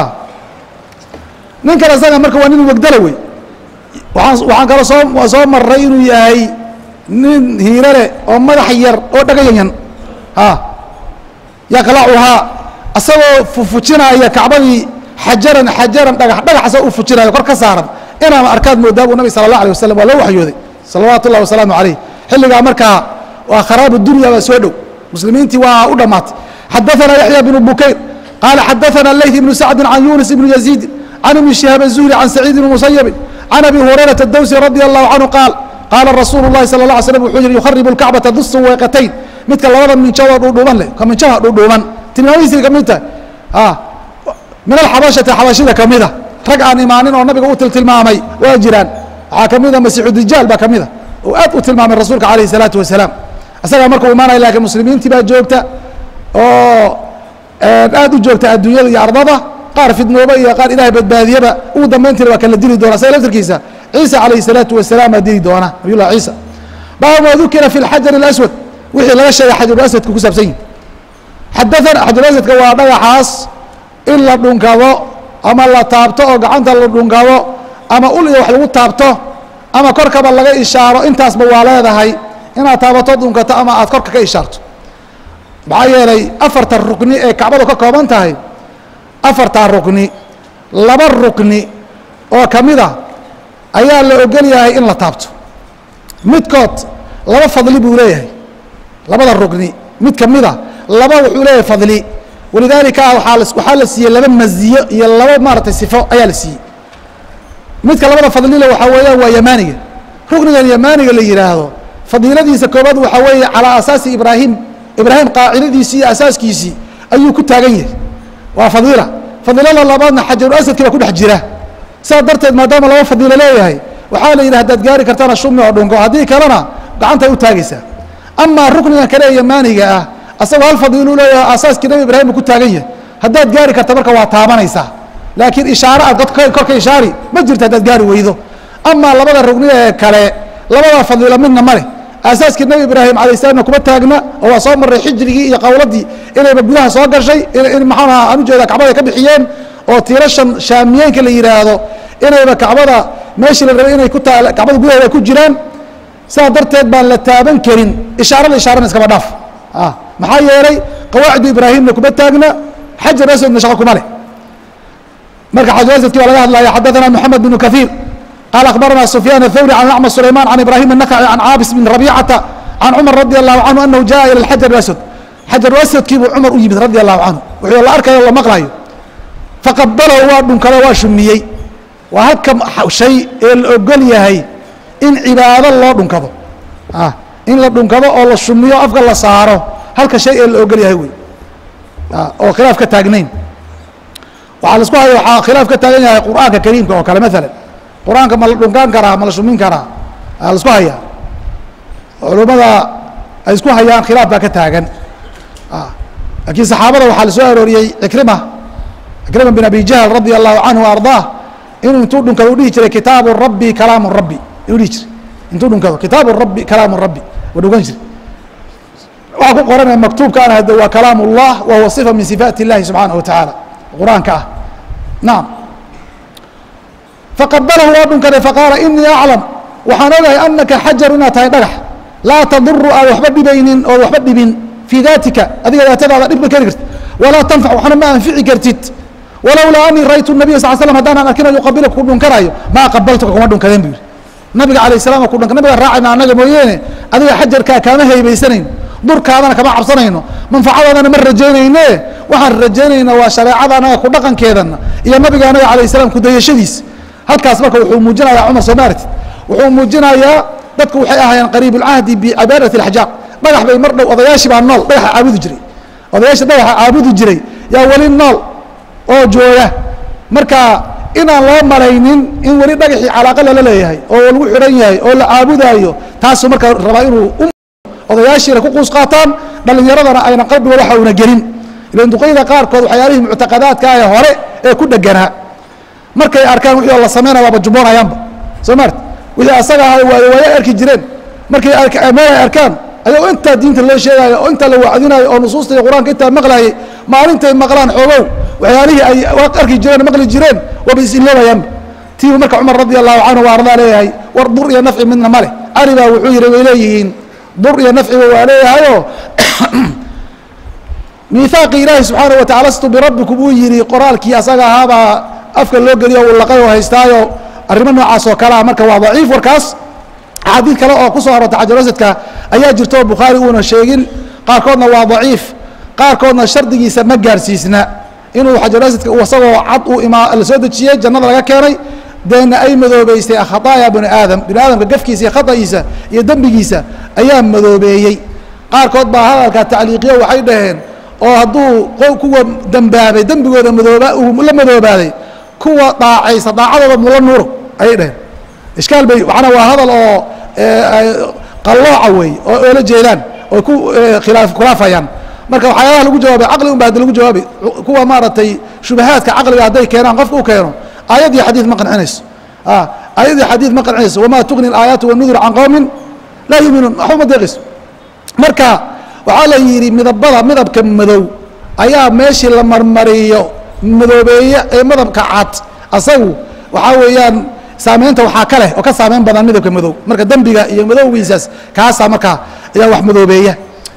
ninkan asaga marka waa nin wegdala wey waaan waxaan kaloo soo soo maray inuu yahay nin hiirale oo madax yar oo dhagayanyan a yaqlacuhaa asagoo fufujinaya kacbadii xajaran xajaran dhagax dhagax asagoo u fujinayo kor ka saaran inaama arkaad moodaa buu nabig sala allah alay wasalam waa loo waxyooday salawaatu ullahi wasalaamu calayh xilligaa markaa waa kharaabu dunya baa soo dhow muslimiintii waa u dhammaatay xadaثana yaxya bnu bukayr qaala xadaثana leyth ibnu sacdi can yunis ibnu yaziidi can ibni shihaab الzuhri can saciid ibni musayabin can abi hurayrata dawsi radi allahu canhu qaal qaala rasuulu اlahi salى اla slm wuxuu yihi yukharibu اlkacbata du suweeqatayn midka labada minjadoo dhuudhuuban leh ka minjaha dhuudhuuban tilmaamihiisay ka mid tahay min alxabashati xabashida kamida rag aan imaanin oo nabiga u tiltilmaamay waa jiraan waxaa kamida masiixu dijaal baa kamida oo aad u tilmaamay rasuulka alayh الsalaatu wasalaam isagaa markuu imaanaya lakiin muslimiintii baa joogta oo aad u joogta adduunyada iyo ardada qaar fidnooba iyo qaar ilahay badbaadiyaba ugu dambayntiina waa kala dili doona isaga laftirkiisa ciisa calayh الsalaatu wasalaam baa dili doona nabiy llah ciisa baabu ma dukira fi اlxajar اlaswad wixii laga sheegay xajaruaswadka ku saabsan yihi xadaana xajaruaswadka waa dhagaxaas in la dhunkado ama la taabto oo gacanta la dhungado ama ul iyo wax lagu taabto ama korkaba laga ishaaro intaasba waa leedahay inaad taabato dhunkato ama aad korka ka ishaarto maxaa yeelay afarta rukni ee kacbadu ka kooban tahay afartaa rukni laba rukni oo ka mid a ayaa la ogol yahay in la taabto midkood laba fadli buu leeyahay labada rukni mid ka mid a laba wuxuu leeyahay fadli walidaalika waaa waxaa la siiyey laba maziyo iyo laba maaratay sifo ayaa la siiyey midka labada fadlile waxaa weeyaan waa yamaaniga ruknigan yamaaniga la yidhaahdo fadiiladiisa koobaad waxaa weeye calaa asaasi ibraahim ibraahim qaacidadiisii iyo asaaskiisii ayuu ku taagan yahay waa fadiila fadiilada labaadna xajaru asadki baa ku dhex jira saas darteed maadaama laba fadiilo leeyahay waxaa la yidhi hadaad gaari kartana shumi oo dhunko haddii kalena gacantay u taagaysaa amaa ruknigan kale ee yamaaniga ah asagoo hal fadiilu leeyahay asaaskii nabi ibraahim buu ku taagan yahay haddaad gaari karta marka waa taabanaysaa laakiin ishaare aad korka ishaari ma jirto haddaad gaari weydo amaa labada rugni ee kale labada fadiilo midna ma leh aasaaskii nebi ibraahim alay salaamna kuma taagna oo waa soo maray xijrigii iyo qowladii inayba gudaha soo gashay in maxaan aha aan ujeeda kacbada ka bixiyeen oo tiirashan shaamiyeenka la yidhaahdo inayba kacbada meeshii la rabay inay ku taa kacbada gudaheeda ku jiraan sidaa darteed baan la taaban karin ishaarada ishaarana iskaba dhaaf maxaa yeelay qawaacidu ibraahimna kuma taagna xajar aswadna shaqo kuma leh marka xajar asadki baa laga hadlaya xadaثana moxamed bn kaثiir qaal akhbarana sufyaan الthawri can acma sulayman can ibrahim الnakci can caabis bn rabicata can cumar radi allahu canhu anahu jaءa ilى xajar aswad xajar aswadkii buu cumar u yimid radi allahu canhu wuxuu la arkayo la maqlayo faqabalahu waa dhunkado waa shumiyey waa halka shay ee la ogol yahay in cibaado loo dhunkado in la dhunkado oo la shumiyo afka la saaro halka shay ee la ogol yahay wey oo khilaaf ka taagnayn waxaa laisku haya waxaa khilaaf ka taagan yahay qur'aanka kariimka oo kale maalan qur-aanka ma la dhunkaan karaa ma la shumin karaa aa laisku hayaa culummada ay isku hayaan khilaaf baa ka taagan laakiin saxaabada waxaa la soo arooriyey cikrima cikrima bin abi jahl radi allahu canhu wa ardaah inuu intuu dhunkado u dhihi jiray kitaabu rabbi kalaamu rabbi inuu dhihi jiray intuu dhunkado kitaabu rabbi kalaamu rabbi waa dhunkan jiray waxaa ku qoranaya maktuubkaana hade waa kalaam اllah wa huwa صifa min sifaati اllahi subxaanaه wa tacaala qur-aanka ah naam faqabalahu waa dhunkaday faqaala inii aclam waxaan ogahay anaka xajaru inaad tahay dhagax laa taduru aad waxba dhibaynin ood waxba dhibin fii daatika adiga daatadaada dhib ma keni kartid walaa tanfac waxna ma anfici kartid walowlaa anii ra'aytu nabiya sal slam haddaanan arkina yuqabilaka ku dhunkanaayo maa qabaltuka kuma dhunkadeen bu yihi nabiga alayh salam ku dhunka nabiga raacayna annaga mooyeene adiga xajarkaa kaama haybaysanayn durkaadana kama cabsanayno manfacadaadana ma rajaynayne waxaan rajaynaynaa waa shareecada anaga ku dhaqankeedana iyo nabiga anaga alayh salam kudayashadiis halkaas marka wuxuu muujinayaa cumar soo maarti wuxuu muujinayaa dadku waxay ahaayeen qariib اlcahdi bicibaadati اlaxjaar dhagax bay mar dhow odayaashii baa nool dhagaxa caabudi jiray odayaashii dhagaxa caabudi jiray yaa weli nool oo jooga marka inaan loo malaynin in weli dhagaxii calaaqa lala leeyahay oo lagu xidhan yahay oo la caabudaayo taasuu marka rabaa inuu odayaashiina ku quus qaataan dhalinyaradana ayna qalbigooda waxa una gelin ilan duqeyda qaarkood waxyaalihii muctaqadaadka ee hore ee ku dheganaa markay arkaan wixii oo la sameynaya waaba jubboonayaanba soo maarta wixii asaga ahaa waayo waayo arki jireen markay meel ay arkaan ayagoo intaa diinta loo sheegaayo oo intaa la wacdinayo oo nusuusta iyo qur-aanka intaa maqlaayay maalintay maqlaan xoogow waxyaalihii ay arki jireen maqli jireen waaba is-iloobayaanba tiibu marka cumar radi allahu canhu waa ardaa leeyahay war dur iyo nafci midna ma leh cali baa wuxuu yihi way leeyihiin dur iyo nafciba waa leeyahayoo miihaaqii ilaahi subxaanaه watacala astu birabbikum uu yihi qoraalkii asaga ahaabaa afka loo geliyo uu laqay oo haystaayo arrimo noocaas oo kalea marka waa daciif warkaas axaadiid kale oo ku soo aroortay xajaruasadka ayaa jirta oo bukhaari uuna sheegin qaarkoodna waa daciif qaarkoodna shardigiisa ma gaarsiisna inuu xajaruasadka isagoo cad uu imaa la soo dejiyey jannada laga keenay deena ay madoobeystay khataaya bani aadam bini aadamka gafkiisa iyo khata'iisa iyo dembigiisa ayaa madoobeeyey qaarkood baa hadalka tacliiqiyo waxay dhaheen oo hadduu kuwa dembaabay dembigooda madooba uu la madoobaaday kuwa daacaysa daacadooda mula nuuro ayay dhaheen ishkaal bay macnaa waa hadal oo qallooca wey oo oola jeedaan oo ku khilaaf khilaafayaan marka waxyaalaha lagu jawaabay caqli un ba haddi lagu jawaabay kuwa maaragtay shubahaadka caqliga hadday keenaan qofka u keeno aayad iyo xadiid ma qancinayso aayad iyo xadiid ma qancinayso wamaa tugni alaayaatu wanudur can qowmin laa yuuminuun waxba ma deeqayso marka waxaa la yidhi midabada midabka madow ayaa meeshii la marmariyo madoobeeya ee madabka cad asagu waxaa weeyaan saameynta waxaa ka leh oo ka saameyn badan midabka madow marka dembiga iyo madowgiisaas kaasaa markaa ayaa wax madoobeeya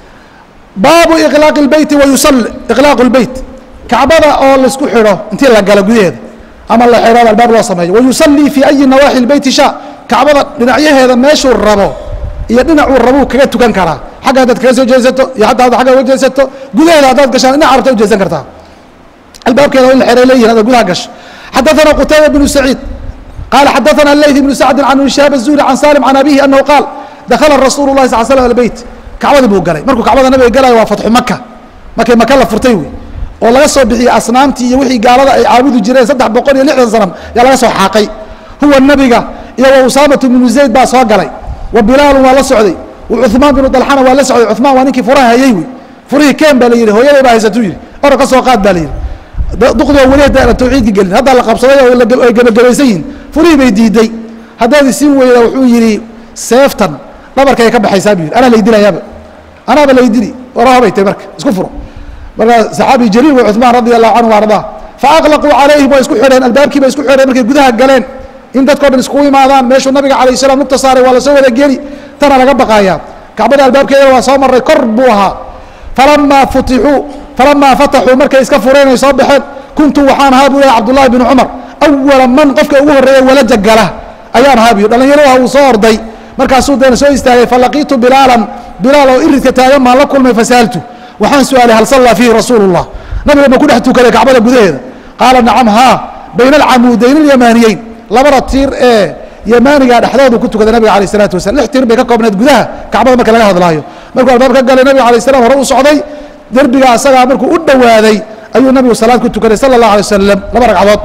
baabu iqlaaq اlbeyti wayusali iqlaaq اlbeyt kacbada oo laisku xidho intii la galo gudaheeda ama la xidho albaab loo sameeyo wayusallii fii ayi nawaaxi اlbeyti sha kacbada dhinacyaheeda meeshuu rabo iyo dhinacuu rabuu kaga tukan karaa xagga haddaad kaga soo jeesato iyo hataa ad agga uga jeesato gudaheeda haddaad gashaan dhinac rabta ujeesan kartaa albaabkeeda in la xeray leeyihin haddaad gudaha gasho xadaثana qutayba bnu saciid qaala xadaثana leyth bnu sacdi can shaab الzuhri can salim can abihi anahu qaal dakhala rasuulu lahi sal slm albeyt kacbadii buu galay markuu kacbada nabiga galayo waa fatxu maka markay maka la furtay wey oo laga soo bixiyey asnaamtii iyo wixii gaalada ay caabudi jireen saddex boqol iyo lixdan sanam yaa laga soo xaaqay huwa nabiga iyo wa usaamatu bnu zayd baa soo galay wa bilaalu waa la socday wa cuثmaan binu dalxana waa la socday cuثmaan waa ninkii furaha hayey wey furihii keen baa la yihi hooyaday baa haysatuu yihi ora ka soo qaad baa la yihi duqdioo weli hadda tawxiidka gelin haddaa la qabsaday oo ay gebagabaysan yihin furihii bay diiday haddaad isiin weyda wuxuu yihi seeftan dhabarkay ka baxaysaa bu yidhi anaa laydinayaaba anaaba laydini warahabay tay marka isku furo marka saxaabi jaliil wa cuثmaan radi allahu canhu ardaa faaqlaquu calayhim waa isku xidheen albaabkii bay isku xidheen markay gudaha galeen in dadkao dhan iskugu imaadaan meeshuu nabiga alayh salam nugta saaray waa lasoo wada geli tana laga baqaaya kacbada albaabkeeda waa soo maray kor buu ahaa falamaa futixuu falamaa fataxuu markay iska fureen ay soo baxeen kuntu waxaan ahaa buu yahay cabdullahi bnu cumar awala man qofka ugu horreeya walaja gala ayaan ahaa buy dhallinyarada uu soo orday markaasuu deena soo istaagay falaqiitu bilaalan bilaal oo iridka taagan baan la kulmay fasaaltu waxaan su-aalay hal sallaa fiihi rasuulu llah nabiga ma ku dhex tukaday kacbada gudaheeda qaala nacam haa bayna alcamuudayn alyamaaniyeyn labada tiir ee yamaaniga dhexdoodu ku tukaday nabiga alayh isalaatu wasalam lix tiir bay ka koobneed gudaha kacbada marka laga hadlaayo markuu albaab ka galay nabiga alayh salam hore u socday derbiga asagaa markuu u dhowaaday ayuu nabigu salaad ku tukaday sala اllah alay wasalam laba ragcadood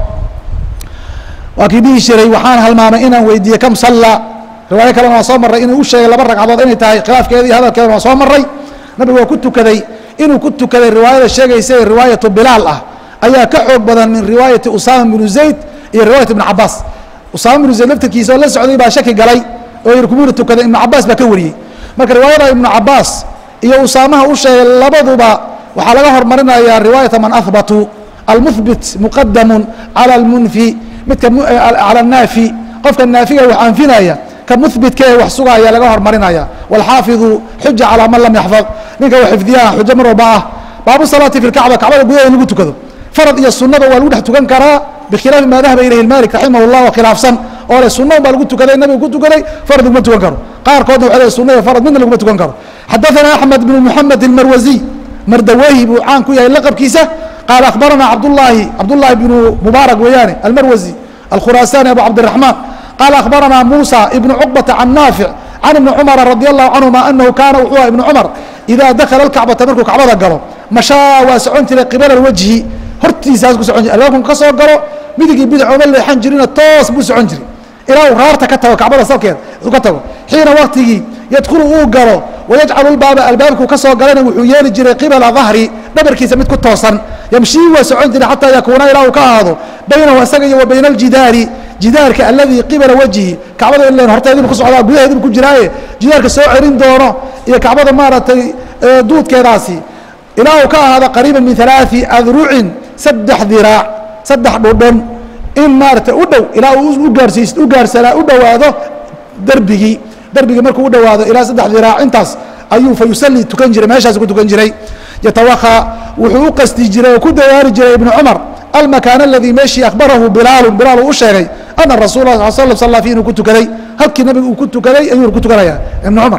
waa kii dhihi jiray waxaan halmaamay inaan weydiiyey kam salla riwaayo kalena waa soo marray inuu u sheegay laba ragcadood inay tahay khilaafkeeda iyo hadalkeeda waa soo marray nabigu waa ku tukaday inuu ku tukaday riwaayada sheegaysa ee riwaayatu bilaal ah ayaa ka xoog badan min riwaayati usaama binu zayd iyo riwaayat ibnu cabaas usaama binu zayd laftirkiisa oo la socday baa shaki galay oo yiri kumuna tukaday ibnu cabaas baa ka wariyey marka riwaayada ibnu cabaas iyo usaamaha u sheegay labaduba waxaa laga hormarinayaa riwaayata man ahbatu almuhbit muqadamu cala almunfi midka cala naafi qofka naafiga wax anfinaya ka muhbitka ee wax sugaya laga hormarinaya wاlxaafiظu xuja calىa man lam yaxfad ninka wax xifdiyaha xujo mar walba ah baabu salaati fi اkacba kacbada gudaheeda in lagu tukado farad iyo sunada waa lagu dhex tukan karaa bikhilaafi maa dahaba ilayhi malik raximah اllah oo khilaafsan oo le sunna un baa lagu tukaday nabiga ku tukaday farad laguma tukan karo qaarkoodna waxay le sunna iyo farad midna laguma tukan karo xadaثana axmed bn muxamed اlmarwaziy mardawehi buu caan ku yahay laqabkiisa qaala akhbarana cabdulaahi cabdullaahi bnu mubaarak weeyaane almarwazi alkhuraasani abu cabdiraxmaan qaala akhbarana muusa ibnu cuqbata can naafic can ibni cumara radi allahu canhuma anahu kaana wuxuu aha ibnu cumar idaa dakhala alkacbata markuu kacbada galo mashaa waa socon jiray qibala wajhi hortiisaas ku socon jiray albaabku ka soo galo midigii bidac ooma leexan jirina toos buu socon jiray ilaa uu raarta ka tago kacbada salkeeda ka tago xiina waktigii yadkhulu uu galo wayajcalu lbaaba albaabku ka soo galana wuxuu yeeli jiray qibala dahri dhabarkiisa mid ku toosan yamshii waa socon jiray xataa yakuuna ilaa uu ka ahaado baynahu isaga iyo wa bayna aljidaari jidaarka aladii qibala wajhi kacbada ilen horteedibu ku socdaa gudaheedibu ku jiraaye jidaarka soo cerin doono iyo kacbada maaragtay duudkeedaasi ilaa uu ka ahaado qariiba min alaai adrucin saddex diraac saddex dhudhon in maaragtay u dhow ilaa uu ugaarsiis u gaarsanaa u dhowaado derbigii derbigii markuu u dhowaado ilaa saddex diraac intaas ayuu fa yusalli tukan jiray meeshaas ku tukan jiray yatawakha wuxuu u qasdi jiray oo ku dadaali jiray ibnu cumar almakaan aladii meeshii akhbarahu bilaalu bilaal uu u sheegay ana rasul la sal sal fi inuu ku tukaday halkii nabiga uu ku tukaday ayuu ku tukanaya ibnu cumar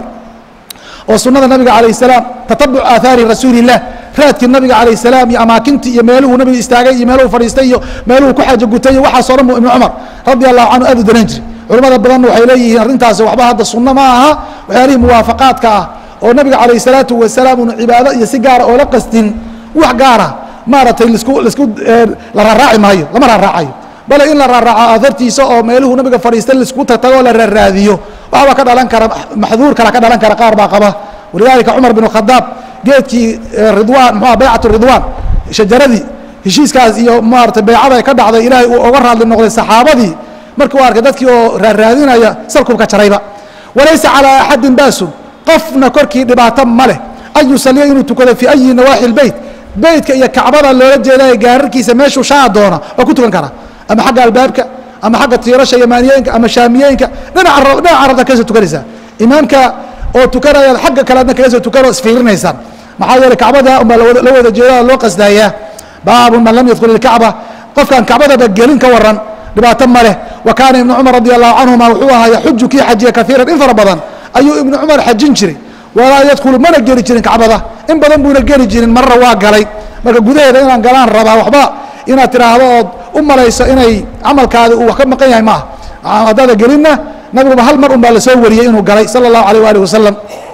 oo sunada nabiga alayh salaam tatabuc aathaari rasuuli illah raadkii nabiga alayh salaam iyo amaakintii iyo meeluhuu nabiga istaagay iyo meeluhu fadhiistay iyo meeluhu ku xaajo gutay iyo waxaasoo dhan bu ibnu cumar radi allahu canhu aad u daran jiray culamada badanna waxay leeyihiin arrintaasi waxba hadda sunno ma aha waxyaalihii muwaafaqaadka ah oo nabiga calayh salaatu wasalaam una cibaado iyo si gaara oo la qastin wax gaara maaragtay lasku lasku la raaraaci maayo lama raaraacayo bale in la raaraaco aahartiisa oo meeluhu nabiga fadhiistay laisku tagtago la raaraadiyo waxbaa ka dhalan kara maxduur kala ka dhalan kara qaar baa qaba walidaalika cumar bin khadaab geedkii ridwaan muxua baycatu ridwaan shajaradii heshiiskaas iyo maarata baycada ka dhacday ilaahay uu oga raadli noqday saxaabadii markii u arkay dadkii oo raaraadinaya salkubka jarayba walaysa calaa axadin baasun qofna korkii dhibaato ma leh an yusaliya inuu tukado fii ayi nawaaxi lbeyt beytka iyo kacbada loola jeedayo gaararkiisa meeshuu shaa doona waa ku tukan karaa ama xagga albaabka ama xagga tiirasha yamaaniyeenka ama shaamiyeenka dhinaca dhinaca rabta kaga soo tukanaysaa imaamka oo tukanayaad xagga kale adna kaga soo tukanoo isfiirinaysaan maxaa yeeley kacbada unbaa la wada jeeda loo qasdaayaa baabun man lam yadkhul ilkacba qofkaan kacbadaba gelin ka waran dhibaato ma leh wa kaana ibnu cumar radi allahu canhuma wuxuu ahaa yaxuju kii xajiya kaiiran in fara badan ayuu ibnu cumar xajin jiray walaa yadkhulu mana geli jirin kacbada in badan buuna geli jirin marra waa galay marka gudaheeda inaan galaan rabaa waxba inaad tidhaahdo ood u malayso inay camalkaadi uu wax ka maqan yahay maaha haddaada gelinna nabiguba hal mar un baa lasoo wariyey inuu galay sala allahu alayh waalih wasalam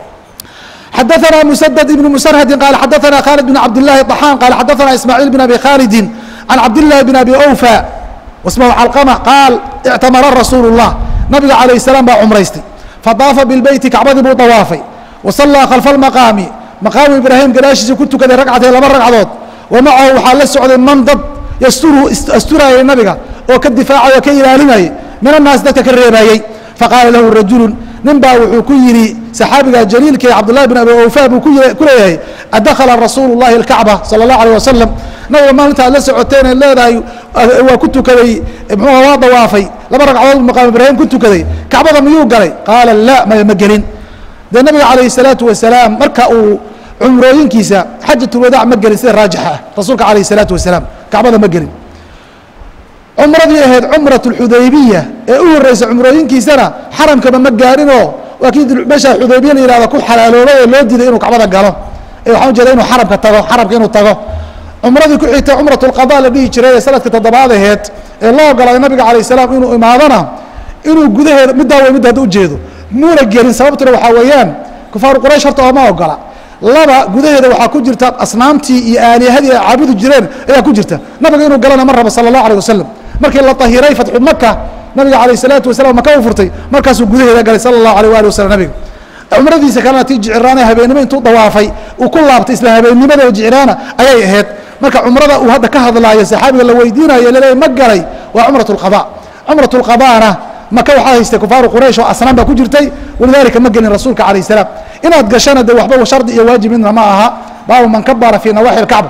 xadaثna mسدد بن مسرهد قال xadaثna khالد بن cabd اللahi طحاn qال xadaثna ismاعيل بن أbي khالد عن cabd اللahi بن أbي أوفى واسمه cلقمة qاal اعtamara رasuul الlah nabiga عalaيه السلام baa cumraystay faطaafa biالbeyti kacbadii buu طawaafay وصلىa khalفa المaqاami maqaamu ibraahim gadaashiisa ku tukaday ragcatay laba ragcadood وamacahu waxaa la socday man dad ysturu asturayay nabiga oo ka difaacay oo ka ilaalinayay min الnaas dadka ka reebayey faqaala lahu rajulu nin baa wuxuu ku yidhi saxaabiga jaliilka ee cabdullahi bin abi awfa buu ku leeyahay adakhala rasuulu llahi alkacba sala allahu alayh wasalam nabiga maalinta aad la socoteen ee leedahay waa ku tukaday muxuuha waa dawaafay laba ragcadood maqaam ibraahim ku tukaday kacbada miyuu galay qaala la maya ma gelin dee nabiga calayhi salaatu wasalaam marka uu cumrooyinkiisa xajatulwadaac ma gelin sida raajixa ah rasuulka calayhi salaatu wasalaam kacbada ma gelin cumradii ahayd cumrat اxudaybiya ee u horeysa cumrooyinkiisana xaramkaba ma gaarinoo waa kii meesha xudaybiya la yihahdo ku xalaaloobay ee loo diiday inuu kacbada galo ee waxaan ujeeda inuu xaramka tago xaramka inuu tago cumradii ku xigtay cumrat اlqada la dhihi jiray ee sanadka toddobaad aheed ee loo ogolaaday nabiga alayه الsalaam inuu imaadona inuu gudaheeda middaa wey midda hadda ujeedo muuna gelin sababtuna waxaa weeyaan kufaaru quraysh horta ooma ogola laba gudaheeda waxaa ku jirta asnaamtii iyo aalihadii ay caabudi jireen ayaa ku jirta nabiga inuu galana ma rabo salى الlah alيه wasalam markii la tahiray fatxu maka nabiga alayه الsalaatu wasalam maka u furtay markaasuu gudaheeda galay salى الlahu alيه ali waslm nabiga cumradiisa kalena tii jiciraana habeennimo intuu dawaafay uu ku laabtay isla habeennimadaba jiciraana ayay ahayd marka cumrada uu hadda ka hadlaayo saxaabiga la weydiinayo laleeya ma galay waa cumraة الqada cumraة الqadana maka waxaa haystay kufaaru quraysh oo asnaan baa ku jirtay walidalika ma gelin rasuulka alayه الsalaam inaad gashana de waxba shardi iyo waajib midna ma aha baabu man kabara fii nawaaxi اkacba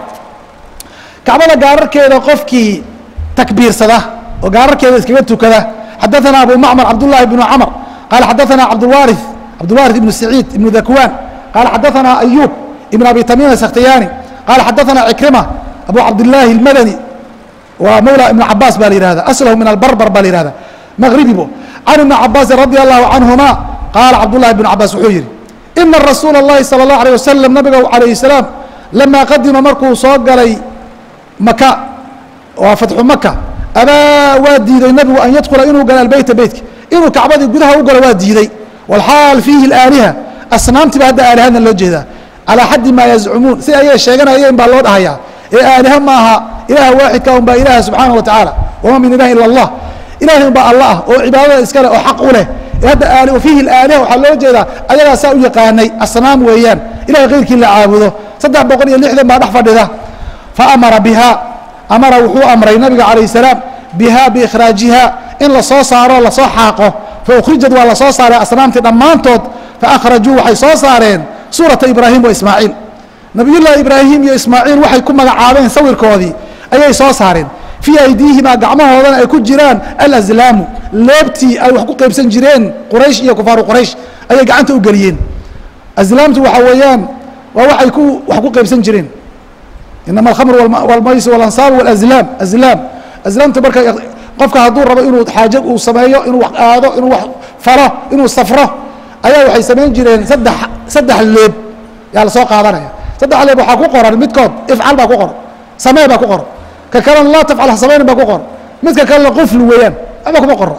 kacbada gaararkeeda qofkii takbiirsada oo gaararkeeda iskaga tukada xadaثana abu macmar cabdالlahi بن cmr qaala xadaثana cabdwari cabdulwariث ibn saciid ibn dakwan qaala xadaثana ayub ibn abi tamim الskhtiyani qaala xadaثana cikrima abu cabdالlahi الmadani waa mawla ibn cabaas ba la yihahda aslahu min albarbar ba la yihahda mغribibo can ibn cabaasin radi allahu canهuma qaala cabdullahi bn cabaas wuxuu yihi ina rasuula اllahi salى الlahu alيه wasalam nabiga alayه الsalaam lama qadima markuu soo galay maka waa fatxu maka abaa waa diiday nabigu an yadkula inuu galo albeyta beytka inuu kacbadii gudaha u galo waa diiday walxaal fiihi اlaaliha asnaamtiiba hadda aalihadna loo jeedaa calaa xaddi maa yazcumuun si ayay sheeganayeen baa loo dhahayaa ee aaliha maaha ilaha waaxidka un baa ilaha subxaana wa tacaala wama min ilahi ila اllah ilahay un baa alla ah oo cibaadada iskale oo xaq u leh ee hadda aali fiihi اlaaliha waxaa loo jeedaa ayagaa saa u yaqaanay asnaam weeyaan ilahay keyrkii la caabudo saddex boqol iyo lixdan baa dhex fadhida faamara biha amara wuxuu amray nabiga calayه الsalaam biha biikhraajiha in lasoo saaro lasoo xaaqo faukrijad waa lasoo saaray asnaamtii dhammaantood faakhrajuu waxay soo saareen suurata ibraahim wa ismaaciil nabiyullahi ibraahim iyo ismaaciil waxay ku magacaabeen sawirkoodii ayay soo saareen fii aydiihima gacmahoodana ay ku jiraan alazlaamu leebtii ay wax ku qaybsan jireen quraysh iyo kufaaru quraysh ayay gacanta u geliyeen aslaamtu waxaa weeyaan waa waxay ku wax ku qaybsan jireen inama alkhamr walmays walansaab walazlaam azlaam azlaamta marka qofka hadduu rabo inuu xaaje uu sameeyo inuu wax aado inuu wax falo inuu safro ayaa waxay samayn jireen saddex saddex leeb yaa lasoo qaadanaya saddex leeb waxaa ku qoran midkood ifcal baa ku qoran samee baa ku qoran ka kalena laa tafcal ha samaynin baa ku qoran midka kalena qufli weeyaan waxba kuma qorno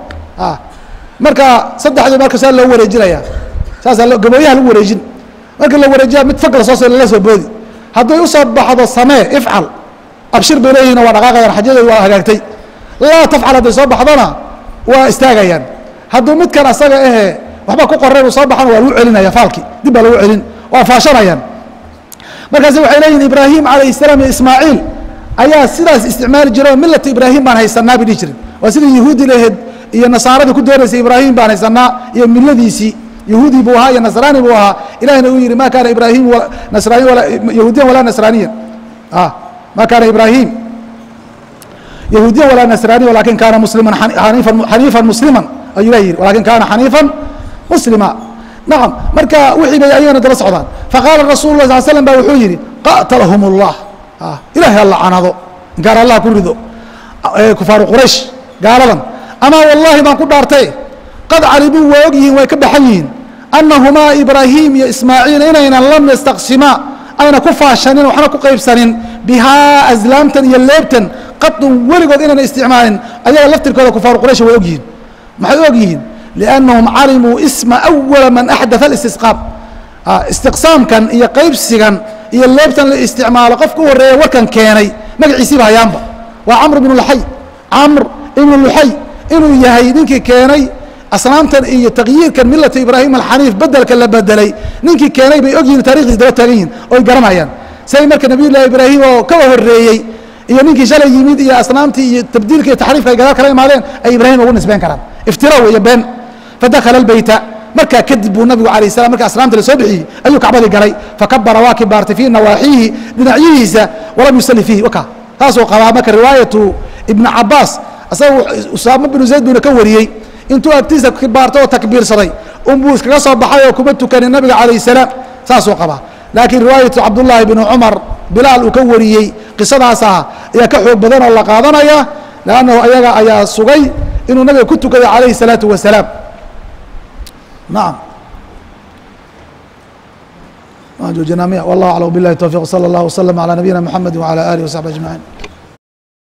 marka saddexdii marka saa loo wareejinaya saasaa gabooyaha lagu wareejin marka la wareejiya mid fag lasoo lala soo boodi hadday usoo baxdo samee ifcal abshir bay leeyihin waa dhaqaaqayaan xajadeedu waa hagaagtay laa tafcal hadday soo baxdona waa istaagayaan hadduu midkan asaga ahe waxba ku qoreen uu soo baxana waa lagu celinaya faalkii dib baa lagu celin waa faashanayaan markaasi waxay leeyihin ibraahim calayh salaam iyo ismaaciil ayaa sidaas isticmaali jira oo milata ibraahim baan haysanaa bay dhihi jiren waa sida yahuudi laheed iyo nasaaradii ku doonaysay ibraahim baan haysanaa iyo miladiisii yahuudi buu ahaa iyo nasraani buu ahaa ilahina uu yihi ma kaana ibraahim nasraaniya yahuudiyan walaa nasraaniya ma kaana ibraahim yahuudiyan walaa nasraaniya walakin kaana musliman xaniifan xaniifan musliman ayuu la yihi walakin kaana xaniifan muslima nacam marka wixii bay ayagana daba socdaan faqaala rasul lah sal slam ba wuxuu yihi qatalahum اllah ilahay ha lacanado inkaan allah ku rido kufaaru quraysh gaaladan amaa wallahi baan ku dhaartay qad calimuu waa og yihiin way ka baxan yihiin annahumaa ibraahim iyo ismaaciil inaynan lam yastaqsimaa ayna ku faashanin waxna ku qaybsanin bihaa aslaamtan iyo leebtan qadun weligood inayna isticmaalin ayaga laftirkooda kufaaru quraysh way og yihiin maxay og yihiin liannahum calimuu isma awala man axdaa اlistisqaam istiqsaamkan iyo qaybsigan iyo leebtan la isticmaalo qofka u horreeya warkan keenay magaciisiiba hayaanba waa camr ibnu luxay camr ibnu luxay inuu yahay ninkii keenay asnaamtan iyo takyiirkan milata ibraahim alxaniif bedelka la bedelay ninkii keenay bay og yihin tarikhdiis daba taagan yihin oy garanayaan say marka nabiy llahi ibraahim oo kawa horeeyey iyo ninkii shalay yimid iyo asnaamtii iyo tabdiilka iyo taxriifka ay gadaal kala imaadeen ay ibraahim ugu nisbeen karaan iftira weeye been fadakhala albeyta markaa kadib buu nabigu alayh salam marka asnaamta la soo bixiyey ayuu kacbadii galay fakabara waa kibaartay fii nawaaxiihi dhinacyihiisa walam yusalli fiihi waka taasuu qabaa marka riwaayatu ibnu cabaas asaga usaamo binu zayd buuna ka wariyey intuu agtiisa kibaartay oo takbiirsaday unbuu iskaga soo baxay oo kuma tukanin nabiga calayh salaam saasuu qabaa laakiin riwaayatu cabdullaahi bnu cumar bilaal uu ka wariyey qisadaas ah ayaa ka xoog badan oo la qaadanaya lannahu ayaga ayaa sugay inuu nabiga ku tukaday calayhi الsalaatu wasalaam nacam waan joojinaa miya wallah aclam bilahi towfiq wsala اllah wslm alى nabiyina mxamedi wعalى alih وsaxbi aجmaعin